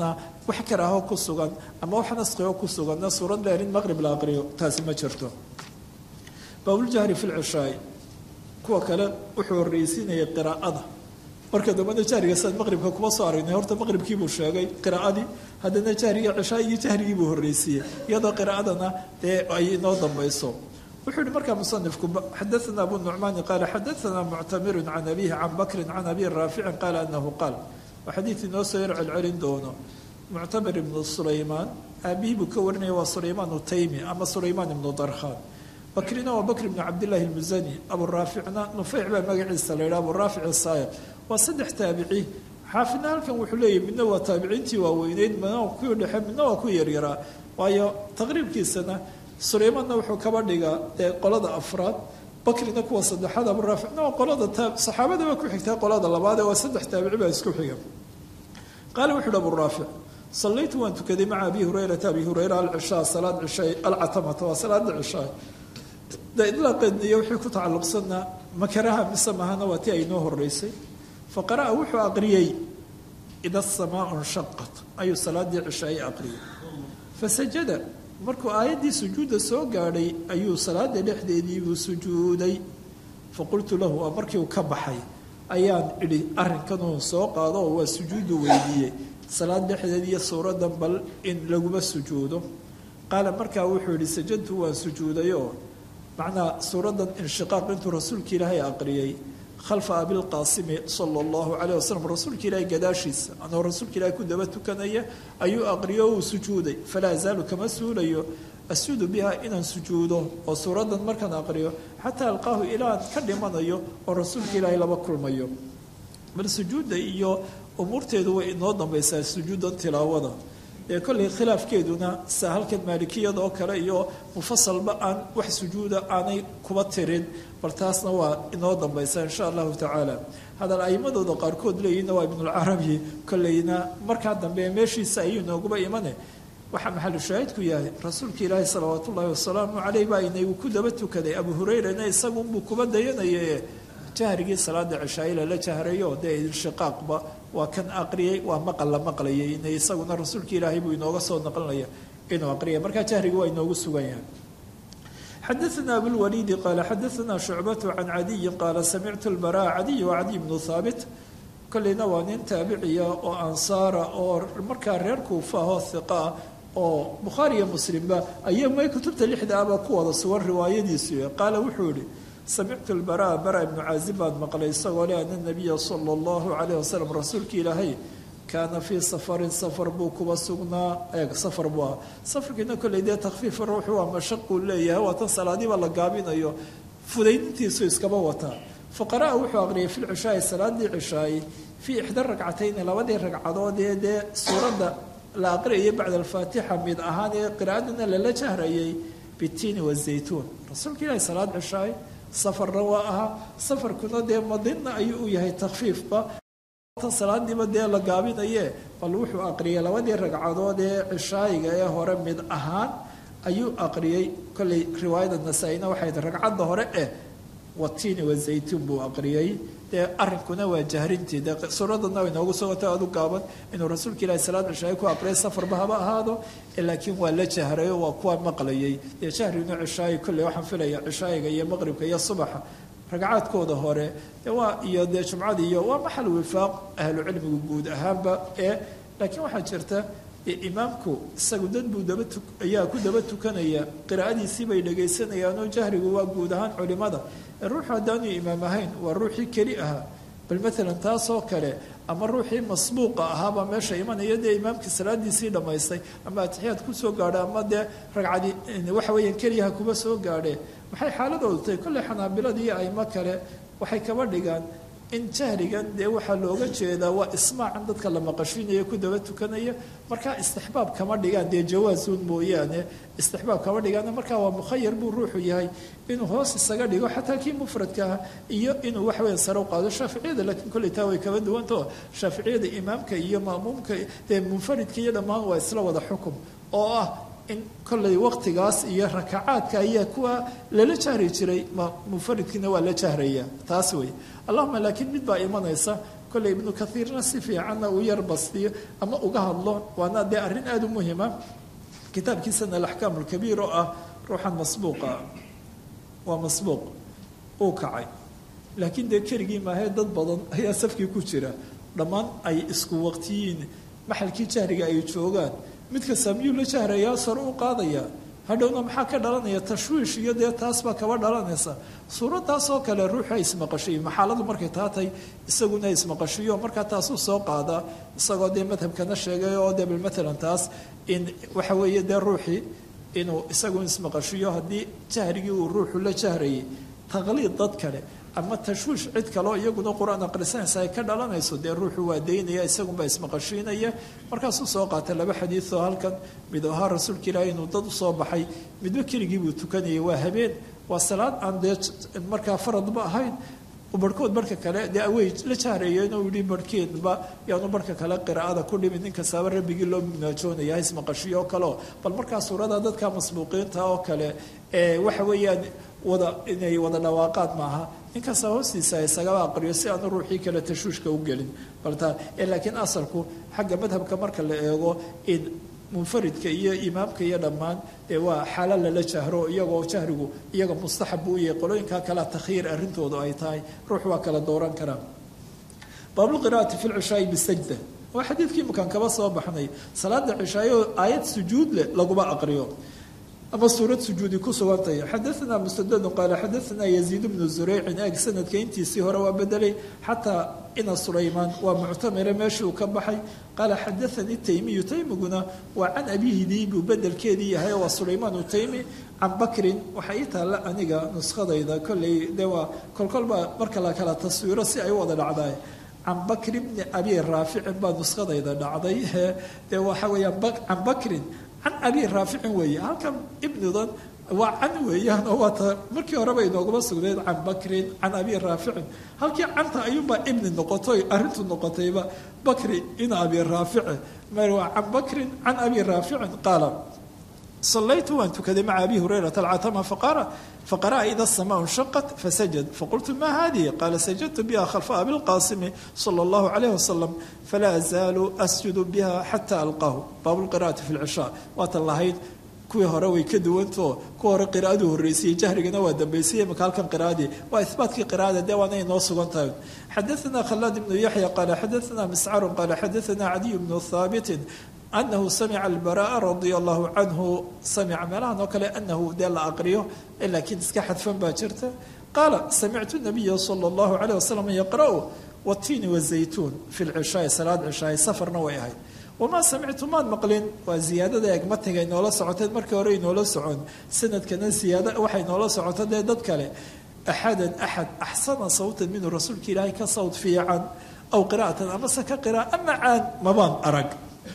wax karaaho ku sugan ama wax naskhioo ku suganna suurad dheer in maqrib la aqriyo taasi ma jirto baabuljahri fi lcishaai kuwa kale wuxuu horreysiinayay qiraa'ada marka dambena jahriga sidaad maqribka kuma soo aragnay horta maqribkiibuu sheegay qiraa'adii haddana jahriga cishaagii jahrigiibuu horreysiiyey iyadoo qiraa'adana dee ay inoo dambayso wuxuu yihi markaa musanifku xadaana abu nucmaani qaala xadaana muctamirun can abihi can bakrin can abi raaficin qaala anahu qaal waa xadiid inoo soo yar celcelin doono muctamir ibnu sulaymaan aabihii buu ka warinaya waa sulaymaan utaymi ama sulaymaan ibnu darkhaan bakrina waa bakr ibnu cabdillahi almusani aburaaficna nufeyc baa magaciisa la yidhaha aburaafic asaayiq waa saddex taabici xaafidna halkan wuxuu leeyahy midna waa taabiciintii waaweyneyd midna waa kuwii dhexe midna waa ku yaryaraa waayo taqriibkiisana sulaymaanna wuxuu kaba dhigaa dee qolada afraad bakrina kuwa saddexaad aburaaficna waa qolada saxaabadaba ku xigtaa qolada labaad ee waa saddex taabici baa isku xiga qaala wuxu uhi aburaafic sallaytu waan tukaday maca abi hurayrata abi hurayra alcishaa salaad cishay alcatamata waa salaada cishaa de idlaaqeedniyo wixii ku tacalluqsanna makaraha mise mahana waa tii aynoo horeysay fa qara'a wuxuu aqriyey ida asamaa nshaqat ayuu salaadii cishaay aqriyay fasajada markuu aayaddii sujuudda soo gaadhay ayuu salaada dhexdeediibuu sujuuday faqultu lahu waa markii uu ka baxay ayaan idhi arrinkanuu soo qaado oo waa sujuudu weydiiyey salaad dhexdeed iyo suuradan bal in laguma sujuudo qaala markaa wuxuu yihi sajadtu waan sujuudayoo macnaa suuradan inshiqaaq intuu rasuulka ilaahay aqriyey khalfa abilqaasimi sala allahu calayh wasalam rasuulka ilaahay gadaashiisa anoo rasuulka ilaahay ku daba tukanaya ayuu aqriyo uu sujuuday falaa azaalu kama suulayo asuudu biha inaan sujuudo oo suuradan markaan aqriyo xataa alqaahu ilaan ka dhimanayo oo rasuulka ilaahay laba kulmayo bal sujuudda iyo umuurteedu way inoo dambaysaa sujuudan tilaawada ee kollay khilaafkeeduna sa halkan maalikiyada oo kale iyo mufasalba aan wax sujuuda aanay kuba tirin bal taasna waa inoo dambaysa insha allahu tacaala hadal aimadooda qaarkood leeyihinna waa ibnulcarabi kollayna markaa dambe meeshiisa ayuu inooguba imane waxaa maxalu shaahidku yahay rasuulka ilaahi salawaat ullaahi wasalaamu caleyh baa inagu ku daba tukaday abu hurayrana isagunbuu kuba dayanaye jahrigii salaada cishaaila la jahrayo dee inshiqaaqba waa kan aqriyay waa maqal la maqlayay ina isaguna rasuulka ilaahay buu inooga soo naqlinaya inuu aqriyay markaa jahrigi waa inoogu sugan yahay xadaثna abulwaliidi qaala xadaثna shucbatu can cadiyi qaala samictu lbara cadiy wa cadiy bnu haabit kolleyna waa nin taabiciya oo ansaara oo markaa reer kuufa ahoo hiqaa oo bukhaari iyo muslimba ayaa may kutubta lixda aba ku wada sugan riwaayadiisu qaala wuxuu yihi samictu lbaraa bara ibnu caazib baan maqlay isagoo le ana nabiya sala allahu calayh wasalam rasuulka ilaahay kaana fii safarin safar buu kuba sugnaa eeg safar buu ah safarkiina kolley dee takfiifa ruuxu waa mashaquu leeyahay waa tan salaadiiba la gaabinayo fudaydintiisu iskaba wataa fa qara'a wuxuu aqriyay fi lcishaai salaadii cishaay fii ixda ragcatayni labadii ragcadood ee dee suuradda la aqriyayay bacda alfaatixa mid ahaan ee qiraa'adana lala jahrayay bitiini wazaytuun rasuulka ilaahay salaad cishaay safarna waa ahaa safarkuna dee madina ayuu u yahay takfiifba tan salaadiiba dee la gaabinaye bal wuxuu aqriyay labadii ragcadood ee cishaayiga ee hore mid ahaan ayuu aqriyey kolley riwaayada nasaa-ina waxay tahy ragcadda hore eh watiini wazaytuun buu aqriyey dee arrinkuna waa jahrintii dee suuradana way noogu soo watay adu gaaban inuu rasuulka ilaahi salaad cishaayo ku aqriyay safarba haba ahaado laakiin waa la jahrayo waa kuwa maqlayay dee jahrinu cishaayi kolley waxaan filaya cishaayiga iyo maqribka iyo subaxa ragcaadkooda hore waa iyo dee jumcada iyo waa maxal wifaaq ahlucilmigu guud ahaanba ee laakiin waxaa jirta imaamku isagu dad buu daba tu ayaa ku daba tukanaya qiraa'adiisii bay dhagaysanayaanoo jahrigu waa guud ahaan culimada ruuxu haddaanu imaam ahayn waa ruuxii keli ahaa bal maalan taasoo kale ama ruuxii masbuuqa ahaabaa meesha imanaya dee imaamkii salaadiisii dhammaystay ama atixiyaad kusoo gaadha ama dee ragcadi waxa weeyaan keliyaha kuba soo gaadhe maxay xaaladoodu tahay kolley xanaabilada iyo aimo kale waxay kaba dhigaan in jahrigan dee waxaa looga jeedaa waa ismaacan dadka la maqashinaya ku daba tukanaya markaa istixbaab kama dhigaan dee jawaasuun mooyaane istixbaab kama dhigaan markaa waa mukhayar buu ruuxu yahay inuu hoos isaga dhigo xataa kii mufradka ah iyo inuu waxweya sare u qaado shaaficiyada laakiin kolley taa way kaba duwantao shaaficiyada imaamka iyo ma'muumka dee munfaridka iyo dhammaan waa isla wada xukum oo ah in kolley waqtigaas iyo rakacaadka ayaa kuwa lala jahri jiray munfaridkiina waa la jahraya taas wey allahuma laakiin mid baa imanaysa kolley ibnu kathiirna si fiicanna uu yar bastiyo ama uga hadlo waana dee arrin aada u muhima kitaabkiisana alaxkaam alkabiir oo ah ruuxan masbuuqa waa masbuuq uu kacay laakiin dee keligii maahee dad badan ayaa safkii ku jira dhammaan ay isku waqtiyiin maxalkii jahriga ay joogaan mid kasta miyuu la jahrayaa sare u qaadaya hadhowna maxaa ka dhalanaya tashwiish iyo dee taas baa kaba dhalanaysa suuradaas oo kale ruuxa ismaqashiyo maxaaladu markay taatay isaguna ismaqashiyo markaa taasuu soo qaadaa isagoo dee madhabkana sheegay oo dee bal matalan taas in waxa weeye dee ruuxii inuu isagu ismaqashiyo haddii jahrigii uu ruuxu la jahrayay taqliid dad kale ama tashwiish cid kaleo iyaguna qur-aan aqrisanaysa ay ka dhalanayso dee ruuxu waa daynaya isagunbaa ismaqashiinaya markaasuu soo qaatay laba xadiidoo halkan mid ahaa rasuulka ilaahi inuu dad usoo baxay midba keligii buu tukanayay waa habeen waa salaad aan dee markaa faradba ahayn barhkood barhka kale dee awey la jahreeyo inuu yihi barhkeedba yaanu barhka kale qiraa'ada ku dhimin nin kastaaba rabbigii loo mugnaajoonayaa ismaqashiyo oo kaleo bal markaa suurada dadka masbuuqiinta oo kale ee waxa weeyaan wada inay wada dhawaaqaad maaha ninkasta hoostiisa isagaba aqriyo si aanu ruuxii kale tashuushka u gelin balta laakiin asalku xagga madhabka marka la eego in munfaridka iyo imaamka iyo dhammaan dee waa xaala lala jahro iyagoo jahrigu iyaga mustaxab buu yahay qolooyinka kale takhiir arrintoodu ay tahay ruux waa kala dooran karaa baabulqiraa'ati fi lcishaai bisajda waa xadiidkii imakaan kaba soo baxnay salaada cishaayo aayad sujuud leh laguma aqriyo ama suurad sujuudi ku sugantahay xadaanaa mustadadu qaala xadaanaa yaziid bnu zureycin eeg sanadka intiisii hore waa bedelay xataa ina sulaymaan waa muctamire meeshii uu ka baxay qaala xadaanii taymiyu taymiguna waa can abiihidii buu bedelkeedii yahay waa sulaymaan utaymi can bakrin waxaa ii taalla aniga nuskadayda kolley dee waa kolkolbaa marka la kala taswiiro si ay u wada dhacdaay can bakri bni abi raaficin baa nuskadayda dhacday dee waxa weeyaan can bakrin can abi raaficin weeye halkan ibnidan waa can weeyaan oo waata markii horeba inooguma sugnayd can bakrin can abi raaficin halkii canta ayuunbaa ibni noqotoy arrintu noqotayba bakri in abi raafici mar waa can bakrin can abi raaficin qaala صليت وأن تكذب مع أبي هريرة العتمة فقرأ فقرأ إذا السماء انشقت فسجد فقلت ما هذه قال سجدت بها خلف أبي القاسم صلى الله عليه وسلم فلا أزال أسجد بها حتى ألقاه باب القراءة في العشاء وات الله kuwii hore way ka duwanto kuwa hore qiraa'adu horreysayey jahrigana waa dambeysayey marka halkan qiraa'adii waa ihbaatkii qiraa'ada dee waana inoo sugan tahay xadaثana khalaad ibnu yaxya qaala xadaثana miscaru qaala xadaثana cadiy bnu haabitin anahu samica albara'a radia allahu canhu samica meelahan oo kale anahu dee la aqriyo laakiin iska xadfan baa jirta qaala samictu nabiya sala allahu calayh wasalam yaqra'u watiini wazaytuun fi lcishaai salaad cishaai safarna way ahayd wamaa samictu maan maqlin waa ziyaadada egmatiga inoola socoteed markii hore inoola socon sanadkana ziyaada waxay noola socoto dee dad kale axadan axad axsana sawtan minhu rasuulka ilaahay ka sawt fiican aw qiraa'atan amase ka qira'a ama caan mabaan arag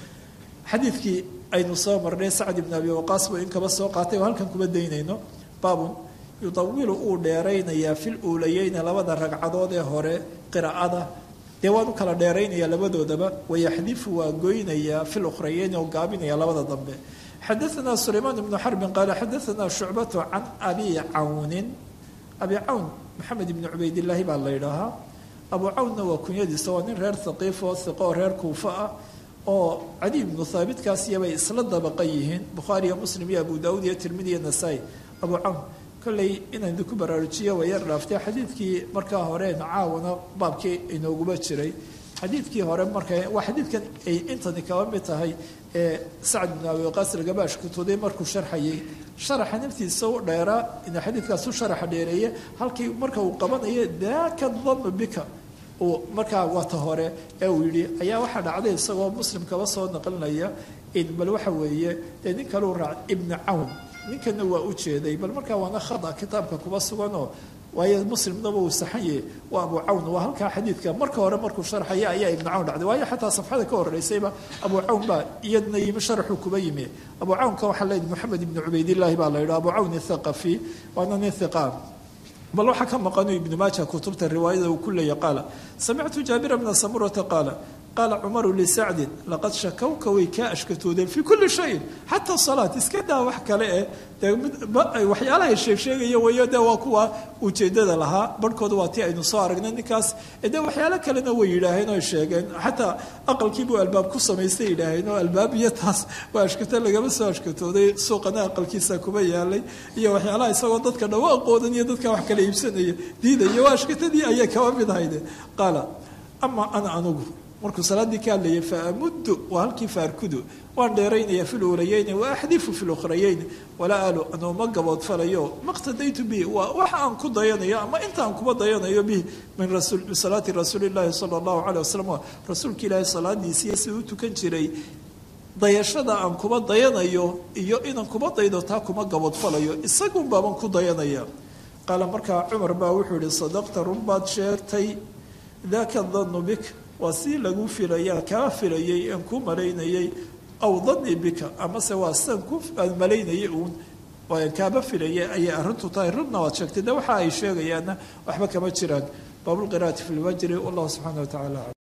xadiidkii aynu soo marnay sacd ibn abi waqaas buu in kaba soo qaatay oo halkan kuma daynayno baabun yudawilu uu dheeraynayaa fil uulayeyni labada ragcadood ee hore qiraa'ada dee waan u kala dheeraynayaa labadoodaba wayaxdifu waa goynayaa fil ukhrayeyni oo gaabinaya labada dambe xadaanaa sulaymaan ibnu xarbin qaala xadaanaa shucbatu can abi cawnin abi cawn maxamed ibni cubaydillaahi baa la yidhaahaa abu cawnna waa kunyadiisa waa nin reer haqiif oo hiqo oo reer kuufa ah oo cadi ibnu haabitkaasiyabay isla dabaqan yihiin bukhaari iyo muslim iyo abu daawud iyo tirmidi iyo nasaa-i abu cawn kolley inaan idinku baraarujiyo way yar dhaaftay xadiidkii markaa hore caawana baabkii inooguma jiray xadiidkii hore marka waa xadiidkan ay intani kaba mid tahay ee sacd ibnu abi waqaas algabaash kutuday markuu sharxayay sharaxa naftiisa u dheeraa in xadiidkaas u sharaxa dheereeye halkii marka uu qabanayo daaka danu bika uu markaa wata hore ee uu yidhi ayaa waxaa dhacday isagoo muslim kaba soo naqlinaya in bal waxa weeye dee nin kaleu raac ibnu cawn ninkana waa u jeeday bal markaa waana khada kitaabka kuba suganoo waayo muslimnaba uu saxanye waa abu cawn waa halkaa xadiidka marka hore markuu sharxaya ayaa ibnu cawn dhacday waayo xataa safxada ka horeysayba abu cawn baa iyadna yimi sharaxuu kuba yimi abu cawnka waxaa leeyihi moxamed ibnu cubaydillaahi baa la yidhaha abu cawn ithaqafi waana nin hiqaan bal waxaa ka maqanu ibnu maaja kutubta riwaayada uu ku leeya qaala samictu jaabira bna samurata qaala qaala cumaru lisacdin laqad shakawka way kaa ashkatoodeen fii kulli shayin xataa salaat iska daa wax kale eh dee waxyaalahay sheegsheegaya weeyo dee waa kuwa ujeedada lahaa barhkooda waa tii aynu soo aragnay ninkaas dee waxyaalo kalena way yidhaaheen oo sheegeen xataa aqalkiibuu albaab ku samaystay yidhaaheen oo albaab iyo taas waa ashkato lagama soo ashkatooday suuqana aqalkiisa kuma yaalay iyo waxyaalaha isagoo dadka dhawaaqoodan iyo dadka wax kala iibsanaya diidaya waa ashkatadii ayay kaba mid hayde qaala ama ana anugu markuu salaaddii ka hadlayay faamuddu waa halkii faarkudu waan dheeraynaya fi luulayeyni wa axdifu fi lukhrayeyn walaa alu anuuma gaboodfalayo maqtadaytu bihi waa waxa aan ku dayanayo ama intaan kuba dayanayo bih min salaati rasuuli llaahi sala allahu caleyh wasalam rasuulka ilaahi salaadiisiiyo siduu u tukan jiray dayashada aan kuba dayanayo iyo inaan kuba daydo taa kuma gaboodfalayo isagun baaban ku dayanaya qaala markaa cumar baa wuxuu yihi sadaqta run baad sheegtay daka danu bik waa si lagu filaya kaa filayay aan ku malaynayay aw danii bika amase waa sidan ku aan malaynayay uun aan kaaba filayay ayay arrintu tahay runna waad sheegtay de waxa ay sheegayaanna waxba kama jiraan baabulqiraati fi lwajri wallahu subxaana wa tacala